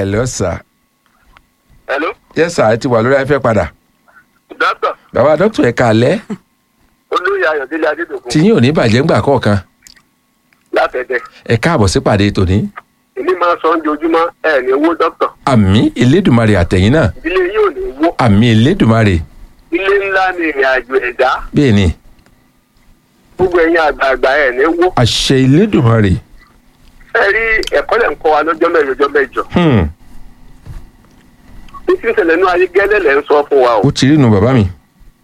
hello sir hello yes sir ẹ ti wà lórí afẹ́ padà dókítà bàbá dókítà ẹ kàlẹ́ olóyè ayọ̀délé adédọ̀kun tí yín ò ní bàjẹ́ ńgbà kọ̀ọ̀kan látẹ̀dẹ̀ ẹ káàbọ̀ sí pàdé tòní èmi máa ń sọ oúnjẹ ojúmọ́ ẹ̀ ní owó dókítà àmì elédùnmarè àtẹ̀yìn náà ìdílé yìí ò ní wó àmì elédùnmarè ilé ńlá ni ìrìn àjò ẹ̀dá bẹ́ẹ̀ ni gbogbo ẹ̀yin àgbààgbà ẹ̀ ní wó àṣẹ elédùnmarè ẹ rí ẹ̀kọ́ lẹ̀ ń kọ́ wa lọ́jọ́ mẹ́jọ ọjọ́ mẹ́jọ hmm. ní tí ń ṣẹlẹ̀ ní ayé gẹ́lẹ́ lẹ̀ ń sọ fún wa o ó ti rí nu bàbá mi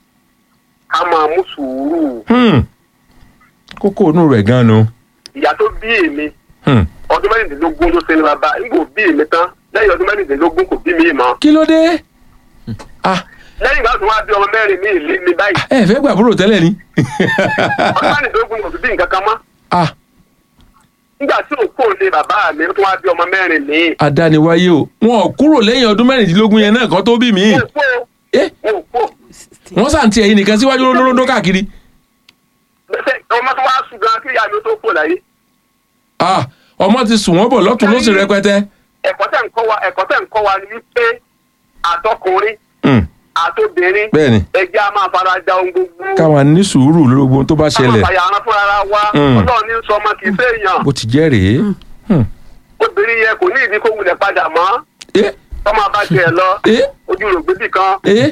ká máa mú sùúrù hmm. kókó inú rẹ̀ gan nu ìyá tó bí èmi hmm. ọdún mẹ́rìndínlógún ló ṣe ní bàbá nígbà bí èmi tán lẹ́yìn ọdún mẹ́rìndínlógún kò bí mi mọ́ kí ló dé ah lẹ́yìn ìgbà tó wá bí ọmọ mẹ́rin mi ìlé mi báyìí ẹ fẹ́ gbàbúrò tẹ́lẹ̀ ni ọdún mẹ́rìndínlógún kò bí nǹkan kan mọ́ ah nígbà tí òkú òde bàbá mi tó wá bí ọmọ mẹ́rin mi adániwáyé o wọn ò kúrò lẹ́yìn ọdún mẹ́rìndínlógún yẹn náà kan tó bí mi òkú Eh? òkú wọ́n sàǹtì ẹ̀yìn nìkan síwájú lóńdó káàkiri bẹ́sẹ̀ ọmọ tó wá sùn gan kí ìyá mi tó kú láyé ah ọmọ ti sùn wọ́n bọ̀ lọ́tún lósì rẹpẹtẹ ẹ̀kọ́ tẹ̀ ń kọ́ wa ẹ̀kọ́ tẹ̀ ń kọ́ wa ni wípé àtọkùnrin Hmm. àtobìnrin bẹ́ẹ̀ni ẹja máa fara da ohun gbogbo káwa ní sùúrù lórí gbogbo tó bá ká máa ṣẹlẹ̀ fàyà ara fúnra ara wa Mm. ọlọ́run ní sọ ọmọ kì í séèyàn bó ti jẹ́ rèé Hmm. obìnrin yẹn kò ní ìdí kó wulẹ̀ padà mọ́ Eh, tọ́mọ bá tiẹ̀ lọ eh, ojú rò gbébì kan eh.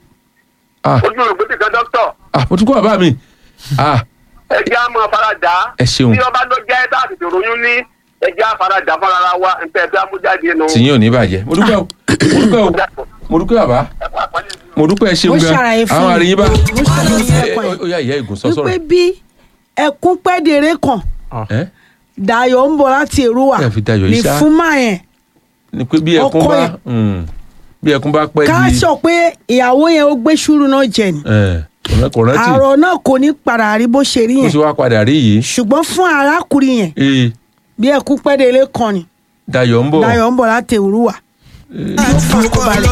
ah ojú rò gbébì kan dókítà ah mo tún kọ́ bàbá mi ah ẹja máa fara dà á ẹ ṣeun bí ọba ló jẹ́ tá a tètè ròyún ní ẹja fara dà fúnra ara wa nǹkan ẹ̀fẹ́ amújáde nù. tìyín ò ní bàjẹ́ mo dúpẹ́ o mo dúpẹ́ o mo dúpẹ́ bàbá ẹ̀kọ́ àpọ́nlé mi. mo dúpẹ́ ẹ ṣeun Mo gan ṣàlàyé fún àwọn yín. àríyìn bá Mo ṣàlàyé fún Eh, ẹ̀kọ́ ó yẹn. yá ìyá ìgùn sọ wípé sọ̀rọ̀ bí ẹkún pẹ́ẹ́dẹ̀rẹ́ kan ẹ Dayọ̀ ń bọ̀ láti Èrúwà Ẹ fi Dayọ̀ ní yìí ṣá. fún máa yẹn ni pé bí ẹkún Ọkọ bá yẹn. hmm, bí ẹkún bá pẹ́ ká di sọ pé ìyàwó yẹn ó gbé ṣúrù náà jẹ ni ẹ, kò- kò rántí àrò náà kò ní padà rí bó ṣe rí kó yẹn sì wá padà rí yìí ṣùgbọ́n fún arákùnrin yẹn ee bí ẹkún pẹ́ẹ́dẹ̀rẹ́ kan ni Dayọ̀ ń bọ̀ Dayọ̀ ń bọ̀ láti Èrúwà yóò fà kó balẹ̀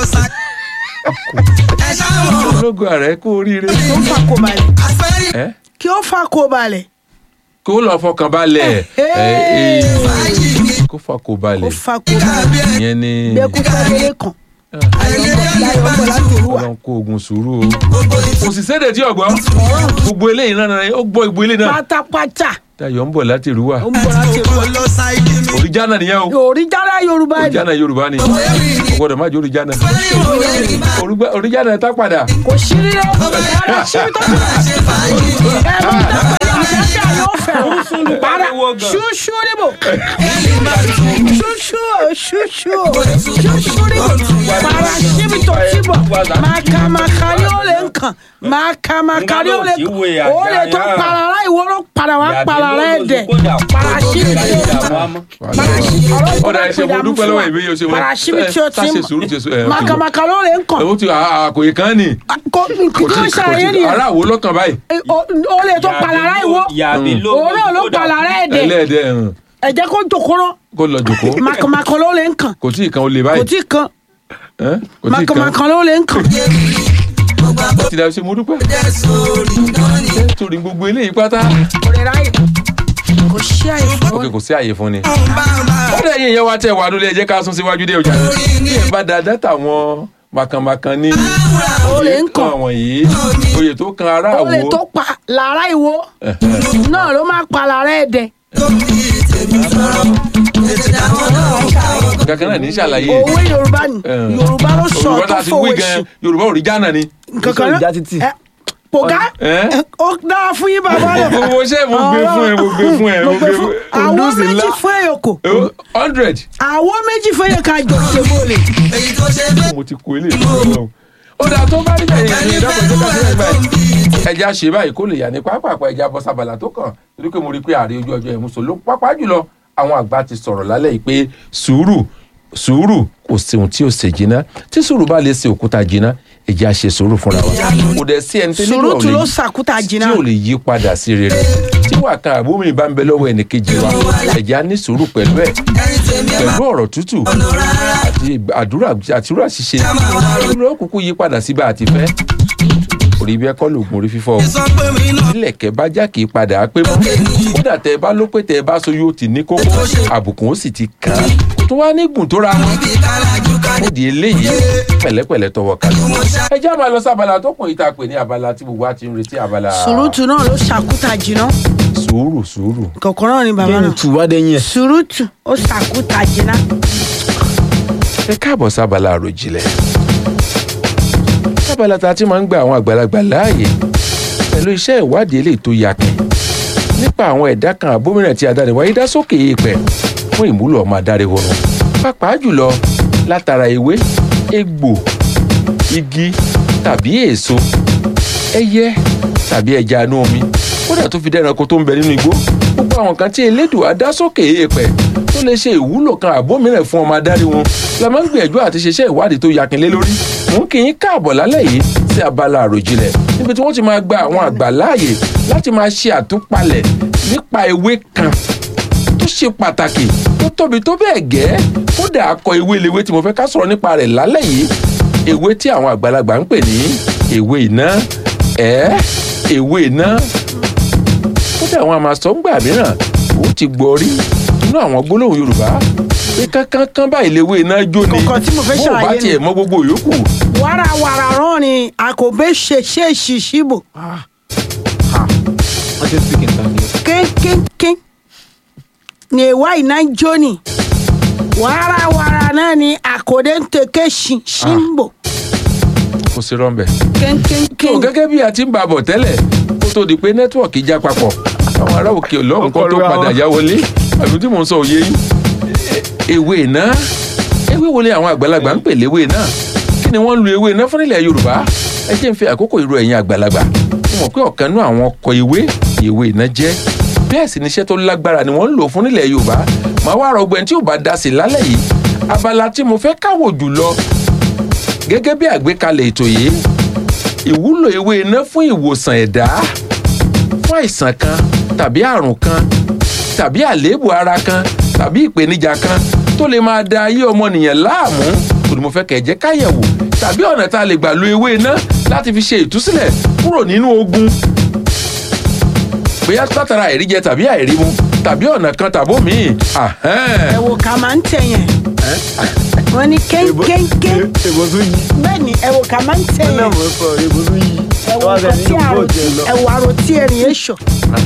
ológun ààrẹ kú oríire yóò fà kó balẹ̀ ẹ kí ó fà kó balẹ̀ kó lọ fọkàn balẹ̀ ẹ, ee, kó fà kó kó balẹ̀ fà kó balẹ̀ ìyẹn ni bí ẹkún pẹ́ẹ́dẹ̀rẹ́ kan Dayọ̀ ń bọ̀ láti Èrúwà Ọlọ́run kó ogun sùúrù o kò sì sédè tí ọgbọ́n gbogbo eléyìí náà ó gbọ́ gbogbo eléyìí náà pátápátá Dayọ̀ ń bọ̀ láti Èrúwà ó ń bọ̀ láti Èrúwà oríjànà nìyẹn o òrìjára Yorùbá ni oríjànà Yorùbá ni kò gbọdọ̀ má jẹ́ oríjànà Orúgbà- oríjànà tá padà kò sí rí rẹ rárá síbi tó ti rà ẹ̀rọ ìdápẹ́ àṣàṣà yóò fẹ́ para ṣúṣú níbò ṣúṣú o ṣúṣú o ṣúṣú níbò para síbi tó ti bọ̀ màkàmàkà ni ó lè ń kàn màkàmàkà ni ó lè kàn ó lè tó parara ìwọ́rọ̀ para wá parara ẹ̀ dẹ̀ para síbi tó ti bọ̀ para síbi ọ̀dà ẹ̀ṣẹ̀ mo dúpẹ́ lọ́wọ́ ìwé yóò ṣe wọ́n para síbi tí ó ti ṣe sùúrù ṣe sùúrù ẹ̀ màkàmàkà ló lè ń kàn ó ti àkòyè kan ni kò kò ṣàyẹ̀ nìyẹn ara wo lọ́kàn báyìí o lè tó palara ìwọ òun náà ló palara ẹ̀dẹ̀ ẹlẹ́ẹ̀dẹ̀ ẹ̀hún ẹ̀jẹ̀ kó jòkóró kó lọ jòkó màkàmàkà ló lè ń kàn kò tí ì kan ó lè kò báyìí tí kan ẹ́? kò tí ì kan màkàmàkà ló lè ń kàn ti dà ṣe mo dúpẹ́ ẹ torí gbogbo eléyìí pátá kò lè ráyè kò sí àyè fún ok kò sí àyè fún ni. ó dẹ̀ yín ìyẹn wá tẹ̀ wá lólè ẹ jẹ́ ká sún síwájú dé ọjà ní ẹ̀ bá da dátà wọn màkànmákàn ní Ó lè ń kàn. àwọn yìí oyè tó kan ará ó lè àwo tó pa lára ìwọ náà ló máa palara ẹ̀dẹ̀ kankan náà ní ṣàlàyé òwe Yorùbá ni Eh. Yorùbá ló sọ Yorùbá tó tá a ti fowó wí gan sí Yorùbá òrìjánà ni kankan ìjà títì. náà pògá Eh? ó dáa fún yín bàbá rẹ gbogbo ṣe mo gbé fún ẹ mo gbé fún ẹ mo gbé fún ẹ àwọn Kùndùsì méjì ńlá. fún èyòkò Eh, hundred àwọn méjì fún èyòkò àjọ ṣe bọ́ọ̀lì mo ti kó ilé ìfowópamọ́ ó dáa tó bá rí bẹ́ẹ̀ yẹn ìdábọ̀ tó bá sílẹ̀ báyìí ẹja ṣe báyìí kó lè yà ní pápákọ̀ ẹja bọ́ sábàlá tó kàn torí pé mo rí i pé ààrẹ ojú ọjọ́ ìmúso ló pápá jùlọ àwọn àgbà ti sọ̀rọ̀ lálẹ́ yìí pé sùúrù sùúrù kò sí ohun tí ò ṣe jiná tí sùúrù bá lè ṣe òkúta jiná ẹja ṣe sùúrù fúnra wa kò dẹ̀ sí ẹni tó nílò sùúrù tún lè ló sàkúta tí jìnnà ò lè yí padà sí rere tí wà kan àbúmi bá ń bẹ lọ́wọ́ ẹnìkejì wa ẹ̀já ní sùúrù pẹ̀lú ẹ̀ pẹ̀lú ọ̀rọ̀ tútù àti àdúrà àtúrà ṣíṣe ló kúkú yí padà sí bá a ti fẹ́ orí bí ẹkọ lògùn orí fífọ́ ilẹ̀kẹ̀ bá já kì í padà á pé mọ́ kódà tẹ ẹ bá ló pé tẹ ẹ bá so yóò ti ní kókó àbùkù ó sì ti kàn án kò tó wá ní gùn tó ra wọn ó di eléyìí pẹ̀lẹ́pẹ̀lẹ́ tọwọ́ kalẹ̀ ẹ jẹ́ máa lọ sí abala tó kùn yìí tá a pè ní abala tí gbogbo wa ti ń retí abala sùrùtù náà ló ṣàkúta jìnnà sùúrù sùúrù kọ̀ọ̀kan náà ni bàbá bẹ́ẹ̀ni náà tù wá dẹ́yìn ẹ̀. sùrùtù ó ṣàkúta jìnnà. ẹ káàbọ̀ sábàlá àròjìnlẹ̀ sábàlá tá a ti máa ń gba àwọn àgbàlagbà láàyè pẹ̀lú iṣẹ́ ìwádìí eléyìí tó yakin nípa àwọn ẹ̀dá kan àbómìnà tí adániwáyé dá sókè èèpẹ̀ fún ìmúlò ọmọ adarí oorun pàápàá jùlọ látara ewé egbò igi tàbí èso ẹyẹ tàbí ẹja inú omi kódà tó fi dẹ́ranko tó ń bẹ nínú igbó gbogbo àwọn kan tí elédùà dá sókè èèpẹ̀ tó lè ṣe ìwúlò kan àbómìnà fún ọmọ adarí wọn la máa ń gbìyànjú àti ṣiṣẹ́ ìwádìí tó yakin lé lórí mò ń kí yín káàbọ̀ lálẹ́ yìí sí abala àròjinlẹ̀ níbi tí wọ́n ti máa gba àwọn àgbà láàyè láti máa ṣe àtúpalẹ̀ nípa ewé kan tó ṣe pàtàkì tó tóbi tó bẹ́ẹ̀ gẹ́ kódà akọ ewé lewé tí mo fẹ́ ká sọ̀rọ̀ nípa rẹ̀ lálẹ́ yìí ewé tí àwọn àgbàlagbà ń pè ní ewé iná ẹ̀ ewé iná kódà àwọn àmàsọ́ngbà mìíràn ó ti gbọ́ rí nínú àwọn gbólóhùn yorùbá pé kánkán báyìí lewé iná jó ni Kọ̀ọ̀kan tí mo fẹ́ bó o bá ṣàlàyé ni. tiẹ̀ mọ gbogbo yòókù wàràwàrà rán ni àkọ́bẹ́ ṣe ṣe ṣìṣìbò wọ́n ti speak in Tagalog. kéńkéńké ní ìwà iná jóni wàràwàrà náà ni àkọ́dẹ́ ń tẹ̀kẹ́ ṣìṣìbò kò sí rọ́ńbẹ́. kéńkéńké. tó gẹ́gẹ́ bí a ti ń bá a bọ̀ tẹ́lẹ̀ kó tó di pé nẹ́tíwọ̀kì já papọ̀ àwọn ará òkè lọ́hùn kan tó Ọkọ̀ padà ra yá wọlé àbí tí mò ń sọ òye yín ewé iná ewé wo ni àwọn àgbàlagbà ń pè léwé iná kí ni wọ́n ń lu ewé iná fún ilẹ̀ yorùbá ẹ jẹ́ ń fi àkókò ìró ẹ̀yìn àgbàlagbà mo mọ̀ pé ọ̀kan nú àwọn ọkọ̀ ewé ni ewé iná jẹ́ bẹ́ẹ̀ sì ni iṣẹ́ tó lágbára ni wọ́n ń lò fún ilẹ̀ yorùbá màá wá rọgbẹ́ni tí ò bá dá sí lálẹ́ yìí abala tí mo fẹ́ káwò jùlọ gẹ́gẹ́ bí àgbékalẹ̀ ètò yìí ìwúlò ewé iná fún ìwòsàn ẹ̀dá fún àìsàn kan tàbí àrùn kan tàbí àléébù ara kan tàbí ìpèníjà kan tó lè máa da ayé ọmọnìyàn láàmú òní mo fẹ́ kẹ̀ jẹ́ káyẹ̀wò tàbí ọ̀nà tá a lè gbà lo ewé iná láti fi ṣe ìtúsílẹ̀ kúrò nínú ogun bóyá látara àìríjẹ tàbí àìrímu tàbí ọ̀nà kan tàbó míì ẹ wò ká máa ń tẹ̀ yẹn wọ́n ní kéńkéńké èbó tún yí. bẹ́ẹ̀ ni ẹ wò ká máa ń tẹ̀ ó náà yẹn mọ̀ sọ èbó tún yí. ẹ wò wá nǹkan sẹ́ni tí inú àrò bóòtù ẹ̀ lọ. ẹ wò àrò tí ẹ̀rìn yẹn ṣọ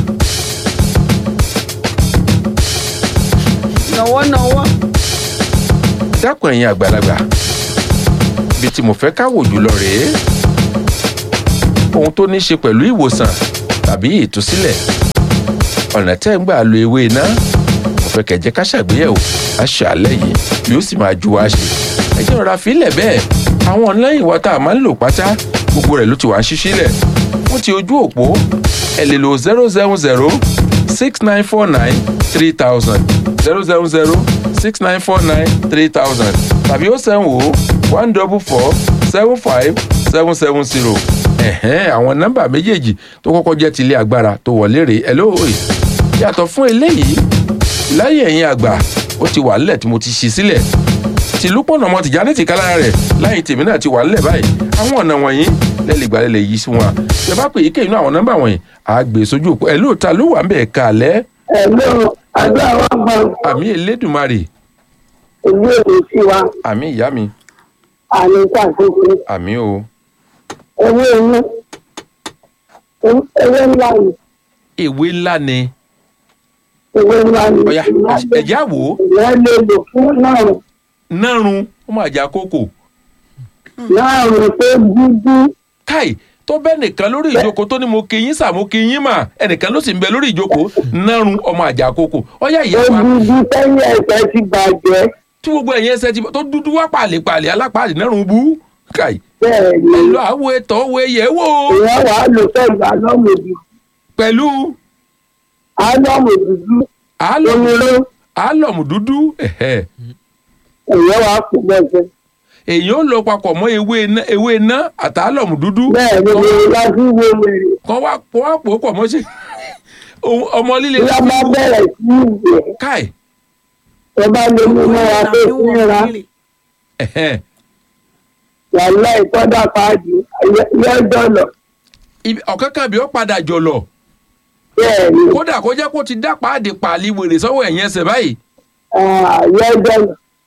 nọ̀wọ́nọ̀wọ́ dákun ẹ̀yin àgbàlagbà bí tí mo fẹ́ ká wò jùlọ rèé ohun tó ní í ṣe pẹ̀lú ìwòsàn tàbí ìtúsílẹ̀ ọ̀nà tẹ́ ń gbà lo ewé iná mo fẹ́ kẹ̀jẹ́ ká ṣàgbéyẹ̀wò aṣàlẹ̀ yìí yóò sì máa ju wa ṣe ẹ jẹ́ rọra fílẹ̀ bẹ́ẹ̀ àwọn ọ̀nlẹ́yìn wa tá a máa ń lò pátá gbogbo rẹ̀ ló ti wá ń ṣíṣílẹ̀ fún ti ojú òpó ẹ lè lo zero seven zero six nine four nine three thousand zero seven zero six nine four nine three thousand tàbí ó sẹ́wọ̀n o one double four seven five seven seven zero ẹ̀hẹ́n àwọn nọ́mbà méjèèjì tó kọ́kọ́ jẹ́ ti ilé agbára tó wọlé rèé ẹ lóòrè yàtọ̀ fún eléyìí láyé ẹ̀yìn àgbà ó ti wà nílẹ̀ tí mo ti ṣí sílẹ̀ tìlú pọ̀nà ọmọ tìjà ti kálára rẹ̀ láyé tèmi náà ti wà nílẹ̀ báyìí àwọn ọ̀nà wọ̀nyí lẹ́lẹ́gbàá lẹ́lẹ́ yìí sí wọn ṣe bá pè é kéyìn náà àwọn nọ́mbà wọ̀nyí àgbè sójú òpó ẹ̀ lóòótá ló wà ń bẹ̀ kalẹ̀ Ẹ̀lọ́ àgbà wa gbọ́ àmì elédùnmarè ìlú èrè sí wa àmì ìyá mi àmì ìtàkùnkùn àmì o ewé inú ewé ńlá ni ewé ńlá ni ewé ńlá ni ọ̀yà ẹ̀jẹ̀ àwò ìyá lè lò fún náà nárun ó máa jà kókò náà rò pé dúdú káì tó bẹ́ẹ̀ nìkan lórí ìjókòó tó ní mo kí yín sà mo kí yín mà ẹnìkan ló sì ń bẹ lórí ìjókòó nárun ọmọ àjà kókò ọ̀yà ìyá ó wa dúdú sẹ́yìn ẹ̀sẹ̀ ti bàjẹ́ tí gbogbo ẹ̀yìn ẹsẹ̀ ti tó dúdú wá pàlèpàlè alápàdé nárun bú káì bẹ́ẹ̀ ni ẹ lọ àwo ètò òwe yẹ̀ wò ìyá wa lò pẹ̀lú álọ́mù dúdú pẹ̀lú álọ́mù dúdú àálọ̀ oníró àálọ̀mù dúdú ẹ̀hẹ́. ìyá wa kò bẹ́ẹ̀ èyí ó lọ papọ̀ mọ́ ewé iná ewé iná àtàlọ́mù dúdú bẹ́ẹ̀ ni mo lájú wo wèrè kan wá pọ̀ wá pò ó pọ̀ mọ́ sí ohun ọmọ líle ìyá bá bẹ̀rẹ̀ sí ìwẹ̀ káì ẹ bá lè mú mọ́ra tó fúnra ẹ̀hẹ́n. wàhálà ìtọ́jà páàdì yọ́jọ́ lọ Ibi- ọ̀kan kan bí ó padà jọ̀lọ̀ bẹ́ẹ̀ ni kódà kó jẹ́ kó ti dá páàdì pàálí wèrè sọ́wọ́ ẹ̀yìn ẹsẹ̀ báyìí yọ́jọ́ lọ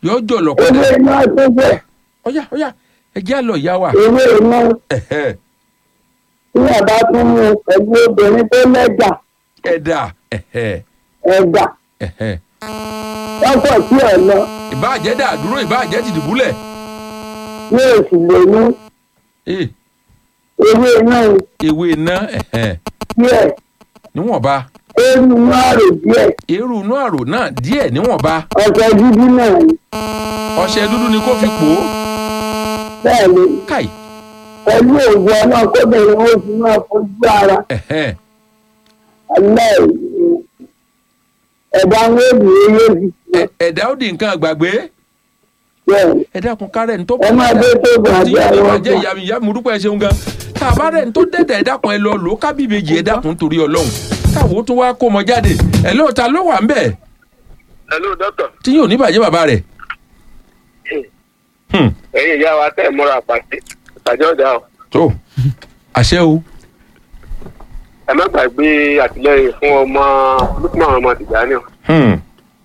yóò jọ̀lọ̀ ewé pẹ́lẹ́ iná tó bẹ̀ ọ̀yà ọ̀yà ẹ jẹ́ àlọ́ ìyá wa ewé iná ẹ̀hẹ́, tí bàbá tún mú pẹ̀lú obìnrin tó lẹ́jà ẹ̀dà ẹ̀hẹ́, ẹ̀dà ẹ̀hẹ́. lọ́pọ̀ sí ẹ̀ lọ ìbáàjẹ́ dà dúró ìbáàjẹ́ ti dùbúlẹ̀ ní oṣù lónú Eh, ewé iná ewé iná ẹ̀hẹ́, díẹ̀ níwọ̀nba eérú inú àrò díẹ̀ eérú inú àrò náà díẹ̀ níwọ̀nba ọ̀sẹ̀ dúdú náà ni ọṣẹ dúdú ni kó fi pò ó bẹ́ẹ̀ ni káì pẹ̀lú òògùn ọ̀nà kóbìnrin ó fi máa fojú ara ẹ̀hẹ́, alẹ́ ẹ̀dá ń wéèdì eyé fi ẹ- ẹ̀dá ó di nǹkan àgbàgbé bẹ́ẹ̀ ẹ dákun kárẹ̀ ní tó ẹ máa dé tó gbà tí bí yóò ní àwọn bàjẹ́ ọkọ̀ ìyá mi ìyá mi dúpẹ́ ṣeun gan tá a bá rẹ̀ ní tó dẹ̀dẹ̀ ẹ dákun ẹ lọ lò ó kábíyèjì ẹ dákun torí ọlọ́run káwo tó wá kó mọ jáde ẹ lóòótá ló wà ń bẹ̀ hello doctor tí yóò ní bàjẹ́ bàbá rẹ̀ Hmm, ẹ̀yin ìyá wa tẹ́ ẹ̀ múra pàṣẹ ìpàdé ọ̀dà o tó àṣẹ o ẹ má gbàgbé àtìlẹyìn fún ọmọ lukman ọmọ tìjànì o Hmm,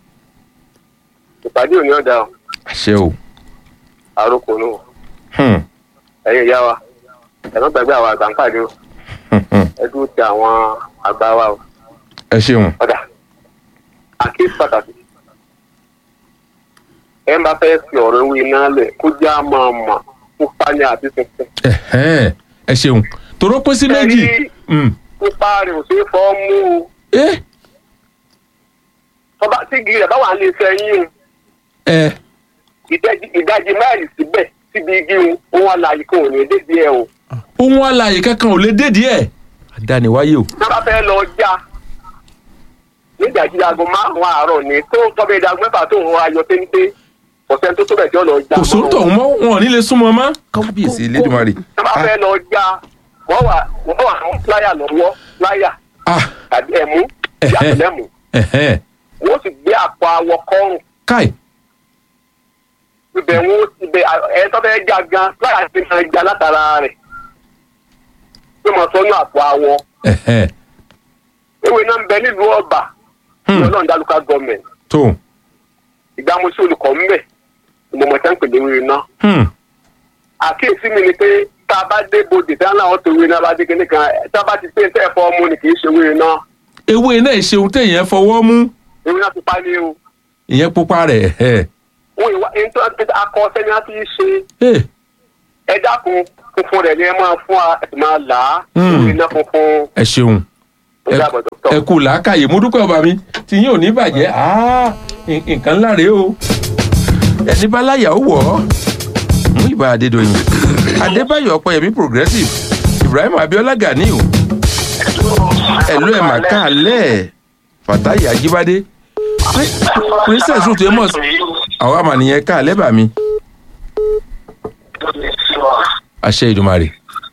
ìpàdé òní ọ̀dà o àṣẹ o àròkò nù o Hmm, ẹ̀yin ìyá wa ẹ má gbàgbé àwọn àgbà ń pàdé o hmm, hmm. ẹ dúró ti àwọn àgbà wa o ẹ ṣeun ọ̀dà àkíyèsí pàtàkì ẹ má fẹ́ fi ọ̀rọ̀ ewé iná lẹ̀ kó já máa mọ̀ pupa ní àti funfun. Ẹ̀hẹ́n, ẹ ṣeun toró pín sí méjì Ẹ̀rí Hmm, pupa rẹ̀ ò ṣeé fọ́ mú o ẹ tọ́ba tí igi rẹ̀ bá wà ní iṣẹ́ yín o ẹ ìdajì- ìdajì máìlì síbẹ̀ síbi igi o òun àlàyé kan ò ní dédé ẹ o. ohun alààyè kankan ò lè dédìí ẹ àdániwáyé o tọ́ba fẹ́ lọ já nídàjí aago márùn-ún àárọ̀ ni tó tọ́ba ìdá mẹ́fà tó ń wọ ayọ̀ téńté ọ̀sẹ̀ tó tó bẹ̀ tí ó lọ já. kò sóńtọ̀ mọ́ wọn ò ní lè súnmọ́ mọ́ kábíyèsí elédùnmarè tọ́ba fẹ́ lọ já wọ́n wà wọ́n wà ní pláyà lọ́wọ́ pláyà ah tàbí ẹ̀mú Ẹ̀hẹ́. yàtọ̀lẹ́mù ẹ̀hẹ́n, wọ́n sì gbé àpò awọ kọ́rùn káì ibẹ̀ wọ́n ibẹ̀ ẹ̀ tó fẹ́ já gan pláyà ti máa já látara rẹ̀ tó máa sọ́nù àpò awọ ẹ̀hẹ́n, ewé náà ń bẹ nílùú ọba Hmm. lọ́nà dálùkà gọ́ọ̀mẹ̀ntì tó ìgbàmúsí olùkọ́ ń bẹ̀ ìmọ̀mọ̀ tẹ́ ń pè ní ewé náà hmm, àkíyèsí mi ni pé tá a bá dé bodè tí wọn náà tó ewé náà bá dé kíní kan tá a bá ti pé tẹ́ ẹ̀ fọ́ ọmú ni kì í ṣe ewé náà ewé náà ìṣeun téèyàn fọwọ́ mú ewé náà pupa ní o ìyẹn pupa rẹ̀ ẹ̀hẹ́. wọn ìwà nítorí akọ sẹ́ni á ti ṣe Eh, ẹ dákun funfun rẹ̀ ni ẹ máa fún wa ẹ sì máa là á Hmm. ewé náà funfun ẹ ṣeun ó dàbọ̀ dọ́kítọ̀. ẹ kú làákàyè mo dúpẹ́ ọba mi tí yín ò ní bàjẹ́ Ah, n- nǹkan ńlá rèé o ẹni bá láyà ó wọ̀ ọ́ mú ìbá adédọ̀yìn adébáyọ̀ ọ̀pẹ̀yẹmí progressive ibrahim abiola ganiu ẹ̀lú ẹ̀ màkàlẹ́ fatayi ajibade Pri- princess ruth amos àwa mà nìyẹn káàlẹ́ bà mí àṣẹ ìdùmarè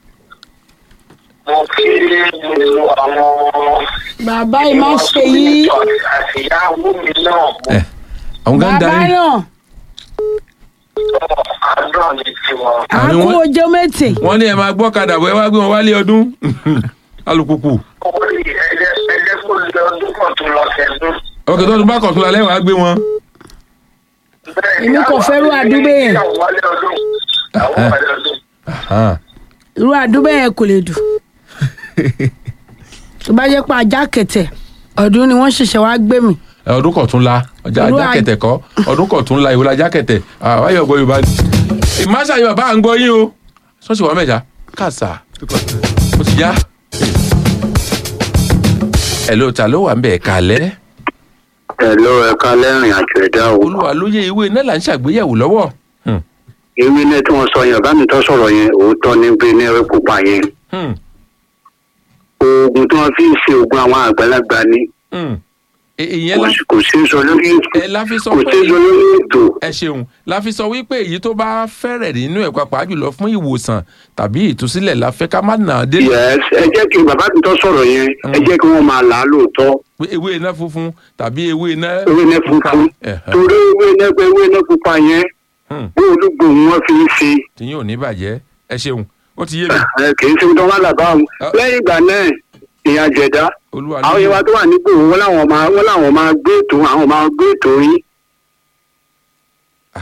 mo kí gbogbo àwọn bàbá yìí má ṣe yí àtìyáwó mi náà mo ẹ àwọn kan bàbá darí náà sọ àdúrà ní tiwọn. Àní àkó wọ́n- ojú méjì wọ́n ní ẹ máa gbọ́ kadà bọ́ ẹ wá gbé wọn wálé ọdún alùpùpù orí ẹ̀jẹ̀ ẹ̀jẹ̀ kò lè ọdún kan tó lọ sẹ́dún. ọkẹ́ tó tún bá kọ̀tún lálẹ́ wàá gbé wọn. Èmi kò fẹ́ rú àdúgbò yẹn. àwọn wálé ọdún àwọn wálé ọdún. Aha. irú àdúgbò yẹn kò lè dùn tó bá jẹ́ pé ajá kẹ̀tẹ̀ ọdún ni wọ́n ṣẹ̀ṣẹ̀ wá gbé mi Ẹ, ọdún kọ̀tún la ọjà Irú ajá à- kẹtẹ̀ kọ́ ọdún kọ̀tún la ìwòlá ajá kẹtẹ̀ àwáyọ̀ ọgbọ yorùbá ni. ìmáṣà yorùbá à ń gbọ́ yín o ṣọ́ọ̀ṣì wà mẹ́ta kàṣà ó ti yá. ẹ ló ta ló wà ń bẹ̀ kalẹ́ Hello, ẹ̀ka lẹ́rìn àjò ẹ̀dá o. olúwa lóye ìwé náà là ń ṣàgbéyẹ̀wò lọ́wọ́. Hmm. Ewé náà tí wọ́n sọ yẹn, bá mi tọ́ sọ̀rọ̀ yẹn, òótọ́ ní pé ní ẹ̀rọ pupa yẹn. Hmm. Oògùn tí wọ́n fi ń ṣe oògùn àwọn àgbàlagbà ni. Hmm. Ẹ- ìyẹn Kò la sí- Kò sí sọ lórí ẹ la fi sọ kò pé sí sọ lórí ètò. ẹ ṣeun la fi sọ wípé èyí tó bá fẹ́rẹ̀ nínú ẹ̀ pàápàá jùlọ fún ìwòsàn tàbí ìtúsílẹ̀ la fẹ́ ká má nà á dé Yes, ẹ jẹ́ kí bàbá mi tọ́ sọ̀rọ̀ yẹn, ẹ jẹ́ kí wọ́n máa là á lóòótọ́. pé ewé iná funfun tàbí ewé iná Ewé náà funfun. Ẹ̀hẹ́. Torí ewé náà pé ewé náà pupa yẹn, Hmm. bí olúgbò wọn fi ń ṣe. tí yóò ní bàjẹ́ ẹ ṣeun ó ti yé mi Ẹ kì í ṣe tó wá làbá wọn. Ah. Lẹ́yìn ìgbà náà, ìyá jẹ̀dá. olúwa àwọn yẹn wa tó wà nígbò wọn làwọn máa wọn làwọn máa gbé ètò àwọn máa gbé ètò yín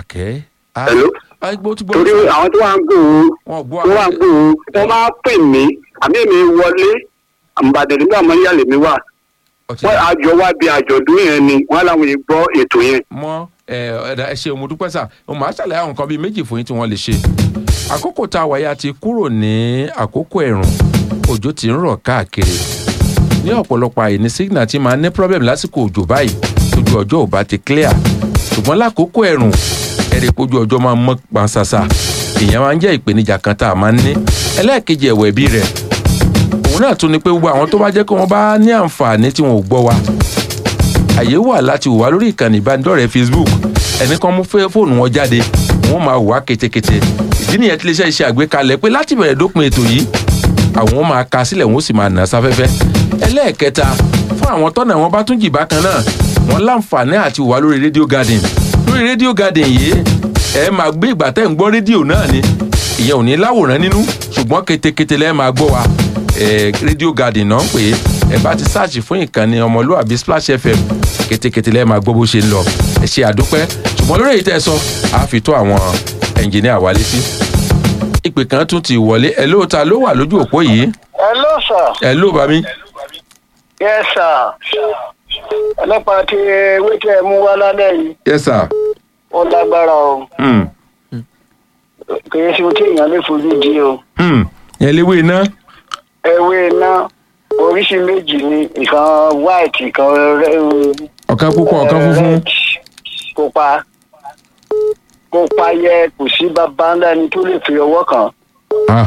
àkẹ́ ah, Hello? ah, gbó tí gbó torí àwọn tó wà ń gbòó wọn gbọ́ tó wà ń gbòó wọ́n máa pè mí àmì mi wọlé àmùbàdàn nígbà mọ́ yàlẹ̀ mi wà ọtí wọ́n àjọ wá bí àjọ̀dún yẹn ni wọ́n láwọn yìí gbọ́ ètò yẹn. mọ ẹ ẹdá ẹ ṣe mo dúpẹ́ sà mo máa ṣàlàyé àwọn nǹkan bíi méjì fún yín tí wọ́n lè ṣe àkókò tá a wáyé a ti kúrò ní àkókò ẹ̀rùn òjò ti ń rọ̀ káàkiri ní ọ̀pọ̀lọpọ̀ àyè ní signal ti máa ní problem lásìkò òjò báyìí tójú ọjọ́ ò bá ti clear ṣùgbọ́n lákòókò ẹ̀rùn ẹ̀rẹ̀ pójú ọjọ́ máa mọ́ pansasa ìyẹn máa ń jẹ́ ìpèníjà kan tá a máa ń ní ẹlẹ́ẹ̀kejì ẹ̀wẹ̀ bí rẹ̀ òun náà tún ni pé gbogbo àwọn tó bá jẹ́ kí wọ́n bá ní àǹfààní tí wọn ò gbọ́ wa àyè wà láti wà lórí ìkànnì ìbánidọ́rẹ̀ẹ́ facebook ẹnì kan mú fẹ́ fóònù wọn jáde wọn máa wà kétékété ìdí nìyẹn tí iléeṣẹ́ iṣẹ́ àgbékalẹ̀ pé láti bẹ̀rẹ̀ dópin ètò yìí àwọn máa ka sílẹ̀ wọn ó sì máa nà sáfẹ́fẹ́ ẹlẹ́ẹ̀kẹta fún àwọn tọ́nà wọn bá tún jì bákan náà wọn láǹfààní àti wà lórí rédíò garden lórí rédíò garden yìí ẹ máa gbé ìgbà tẹ́ ń gbọ́ rédíò náà ni ìyẹn ò ní láwòrán nínú ṣùgbọ́n kétékété lẹ́ẹ̀ máa gbọ́ wa ẹ rédíò garden náà ń pè é ẹ bá ti sáàṣì fún ìkànnì ọmọlúwàbí splash fm kétékété lẹ́ẹ̀ máa gbọ́ bó ṣe ń lọ ẹ ṣe àdúpẹ́ ṣùgbọ́n lórí èyí tẹ́ ẹ sọ á fi tó àwọn ẹnjìníà wa létí ìpè kan tún ti wọlé ẹ lóòótá ló wà lójú òpó yìí hello sir. ẹ ló bá mi yes sir. nípa ti ewé tí ẹ mú wá lálẹ́ yìí yes sir ó lágbára o hmm. kì í ṣe ohun tí èèyàn lè fojú di o. Hmm. yẹn léwé iná ewé iná oríṣi méjì ni ìkan white ìkan rẹ- ọ̀kan pupa ọ̀kan funfun red pupa pupa yẹ kò sí bàbá ńlá ẹni tó lè fi ọwọ́ kàn ah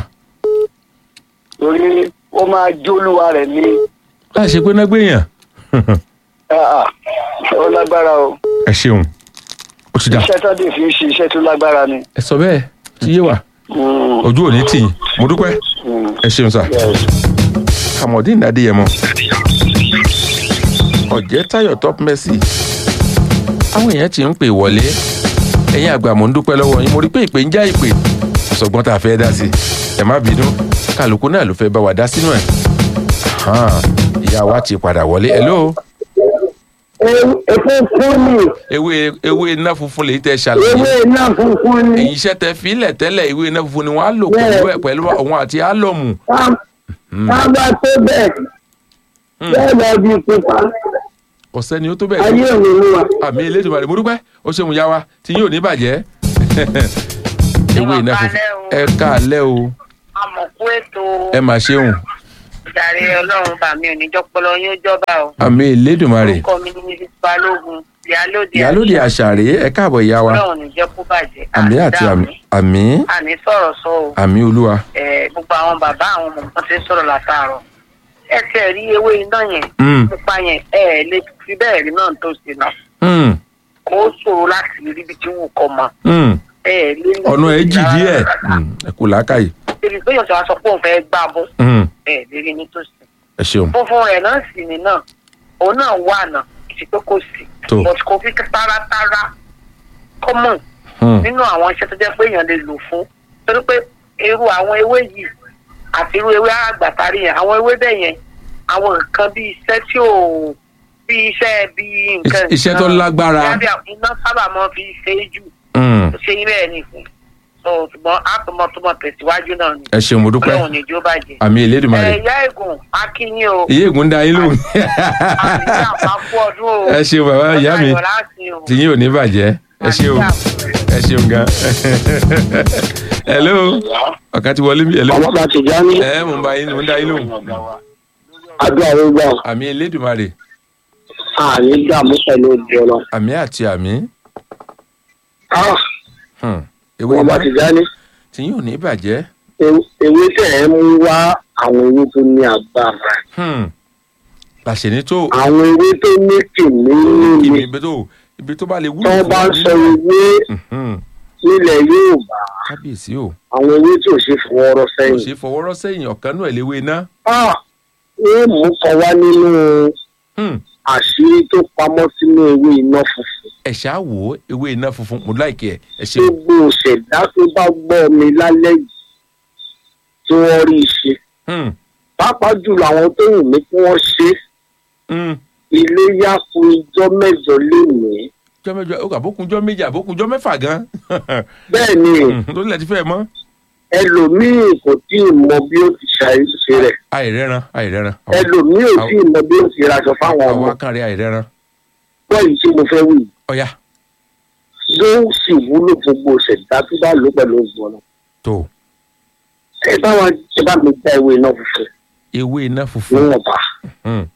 torí ó máa jólúwa rẹ̀ ní láì ṣe pé náà gbéyàn ah, ah, ó lágbára o ẹ ṣeun ó ti dà iṣẹ́ tó dé fi ń ṣe iṣẹ́ tó lágbára ni. ẹ sọ bẹ́ẹ̀ tí yé wa Mm, ojú ò ní tì yín mo dúpẹ́ mm, ẹ ṣeun sà yes. kamodin adéyẹmọ ọ̀jẹ̀ táyọ̀ top mercy àwọn èèyàn ti ń pè wọlé ẹ̀yin àgbà mò ń dúpẹ́ lọ́wọ́ yín mo rí pé ìpè ń já ìpè ọ̀sọ̀gbọ́n tá a fẹ́ dá sí ẹ má bínú kálukú náà ló fẹ́ bá wa dá sínú ẹ̀ Hàn, ìyá wa ti padà wọlé hello epo fún mi ewé ewé iná funfun lèyí tẹ ṣàlàyé ewé iná funfun ni èyí iṣẹ́ tẹ fílẹ̀ tẹ́lẹ̀ ìwé iná funfun ni wọ́n á lò pẹ̀lú ẹ̀ pẹ̀lú òun àti álọ̀mù ká bá tó bẹ́ẹ̀ bẹ́ẹ̀ lọ bí pupa ọ̀sẹ́ ni ó tó bẹ́ẹ̀ ayé òní ni wa. àmì elédùnmarè mo dúpẹ́ ó ṣeun ya wa tí yóò ní bàjẹ́ ewé iná funfun ẹ káàlẹ́ o àmọ̀kú ètò ẹ mà ṣeun ìdarí ọlọ́run bá mi ò ní jọpọlọ yín ó jọba o. àmì elédùnmarè orúkọ mi ní mrs balógun ìyálóde ìyálóde àṣàrè ẹ káàbọ̀ ìyá wa ọlọ́run ní jẹ́ kó bàjẹ́ àmì àti àmì àmì àní sọ̀rọ̀ sọ o àmì olúwa Eh, gbogbo àwọn bàbá àwọn ọmọ kan ti ń sọ̀rọ̀ látàárọ̀ ẹ ti ẹ̀ rí ewé iná yẹn Mm. pupa yẹn ẹ ẹ̀ lè fi bẹ́ẹ̀ rí náà tó ṣe náà Hmm, kó ṣòro láti rí ibi tí wù kọ́ mọ́ hmm. ẹ ẹ̀ lè ní ọ̀nà ẹ̀ jì díẹ̀ Hmm, ẹ kú làákàyè ibi pé yọ̀sọ̀ aṣọ pé òun fẹ́ gbà bọ́ Hmm, ẹ ẹ̀ lè rí ní tó ṣe ẹ ṣeun funfun rẹ̀ náà sì ni náà òun náà wà náà kì í pé kò sí Tó. but kò fi táratára common Hmm, nínú àwọn iṣẹ́ tó jẹ́ pé èèyàn lè lò fún torí pé irú àwọn ewé yìí àti irú ewé àgbàtàrí yẹn àwọn ewé bẹ́ẹ̀ yẹn àwọn nǹkan bíi iṣẹ́ tí ò bíi iṣẹ́ bíi nǹkan Iṣẹ́- iṣẹ́ tó lágbára. Bí a- iná sábà máa fi ṣe é jù hmm. ṣe yín bẹ́ẹ̀ ni fún so ṣùgbọ́n àtọmọtọmọ tẹ̀síwájú náà ni ẹ ṣeun mo dúpẹ́ ọlọ́run ní jó bàjẹ́. àmì elédùnmarè ẹ̀yà ègùn akínyìn o iye ègún dá yín lóhùn àti àpapọ̀ ọdún o ẹ ṣeun bàbá ìyá mi Ọjọ́ ayọ̀ láti o. tí yín ò ní bàjẹ́ ẹ ṣeun ẹ ṣeun gan hello ọ̀kan ti wọlé mi hello ọmọ bá ti já ní ẹ mò ń bá yín mò ń dá yín lóhùn àdúrà ló gbà àmì elédùnmarè àní dààmú pẹ̀lú òde ọ̀nà. àmì àti àmì Ah, Hmm. ewé ọmọ bá iná ti já ní tí yín ò ní bàjẹ́ ew- ewé tẹ̀ ẹ́ mú wá àwọn ewé tó ní agbára Hmm. làṣẹ ní tó àwọn ewé tó ní kìnní ibi ní ibi tó ibi tó bá lè wúlò tó fún bá wa ń sọ nínú ewé Mhm. nílẹ̀ Yorùbá kábíyèsí o àwọn ewé tí ò ṣe fọwọ́rọ́ kò sẹ́yìn. ṣe fọwọ́rọ́ sẹ́yìn ọ̀kan náà léwé iná Ah, wọ́n mú kọ wá nínú Hmm. àṣírí tó pamọ́ sínú ewé iná funfun. ẹ ṣáà wò ó ewé iná funfun mo láìkẹ́ ẹ ẹ ṣeun gbogbo òṣèdá tó bá gbọ́ mi lálẹ́ yìí tí wọ́n rí i ṣe Hmm. pàápàá jùlọ àwọn tó wù mí kí wọ́n ṣe Hmm. ilé yá fún ijọ́ mẹ́jọ lénìí jọ́ mẹ́jọ ó kà bókunjọ́ méjì àbókunjọ́ mẹ́fà gan bẹ́ẹ̀ ni lórí ilẹ̀ ti fẹ́ mọ́ ẹlòmíì kò tí ì mọ bí ó ti ṣàìṣe rẹ̀ àìrẹ́ran àìrẹ́ran ẹlòmíì ò tí ì mọ bí ó ti raṣọ fáwọn ọmọ àwọn akànrẹ́ àìrẹ́ran pọ̀ yìí tí mo fẹ́ wí ọ̀ya yóò sì wúlò gbogbo ṣẹ̀dá tó bá lò pẹ̀lú ògbọ́n náà. tó ẹ bá wọn ẹ bá mi dá ewé iná funfun ewé iná funfun níwọ̀nba Hmm,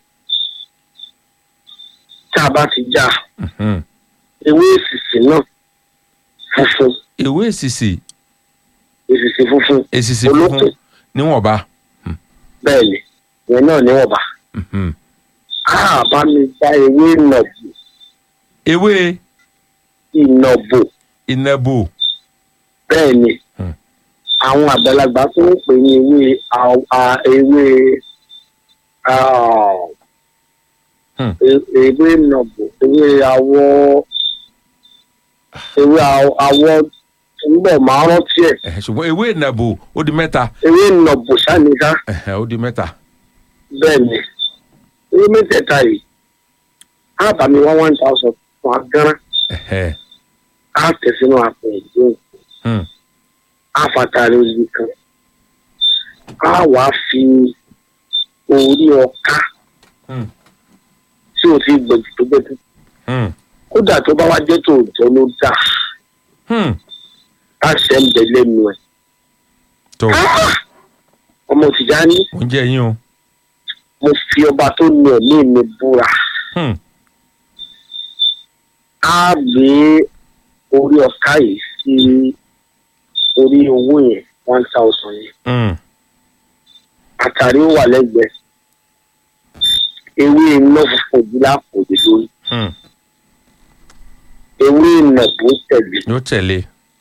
tá a bá ti já hmm. ewé èsìsì náà funfun ewé èsìsì èsìsì funfun èsìsì olókùn funfun níwọ̀nba bẹ́ẹ̀ ni ìyẹn náà níwọ̀nba Hmm. á bá mi dá ewé ìnàbò ewé ìnàbò ìnàbò bẹ́ẹ̀ ni Hmm. àwọn àgbàlagbà tó ń pè ní ewé àw- à- ewé ah, Hmm. e- ewé ìnàbò ewé àwọ̀ ewé àw- àwọ̀ túnbọ̀ máa rántí ẹ̀ Ẹ̀hẹ̀, ṣùgbọ́n ewé ìnàbò ó di mẹ́ta ewé ìnàbò sáníká Ẹ̀hẹ̀, ó di mẹ́ta bẹ́ẹ̀ ni ewé mẹ́tẹ̀ẹ̀ta yìí á bá mi wá one thousand fún agánrán Ẹ̀hẹ̀, á tẹ̀ sínú àpò ìdóhùn hmm. á fàtàrí ojú kan á wàá fi orí ọká Hmm. tí o ti gbẹ̀jù tó gbẹ̀jù Hmm. kódà tó bá wá jẹ́ tòótọ́ ló dà Hmm. á ṣe ń bẹ lẹ́nu ẹ̀ tó ọmọ Tìjání mo ń jẹ́ yín o mo fi ọba tó ní ẹ̀mí mi búra Hmm. á gbé orí ọká yìí sí orí owó yẹn one thousand yẹn Hmm. àtàrí ó wà lẹ́gbẹ̀ẹ́ ewé iná funfun ojú lápò lé lórí Hmm. ewé ìnàbó tẹ̀lé yóò tẹ̀lé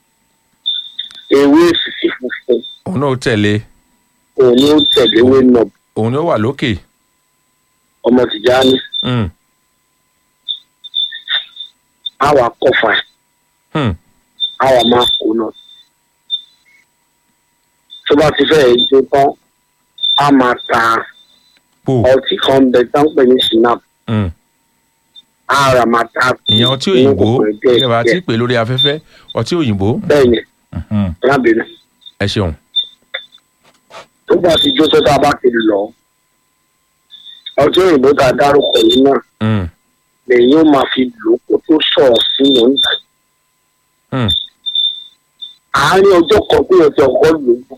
ewé èsìsì funfun òun náà ó tẹ̀lé òun ni ó tẹ̀lé ewé ìnàbó òun ni ó wà lókè ọmọ Tìjání Hmm. àwa kọfà ẹ̀ Hmm. àwa máa kó náà tó bá ti fẹ́ jó tán a máa ta pò ọtí kan bẹ tán pè ní sinap Hmm. ara máa ta ìyẹn ọtí òyìnbó ẹ bá ti pè lórí afẹ́fẹ́ ọtí òyìnbó bẹ́ẹ̀ ni Hmm. lábẹ́rẹ́ ẹ ṣeun tó bá ti jó tó tá a bá ti lọ ọtí òyìnbó tá a dárúkọ yìí náà Hmm. lẹ́yìn ó máa fi lò ó kó tó sọ̀rọ̀ sí oúnjẹ Hmm. àárín ọjọ́ kan tó yẹ kí ọkọ lò ó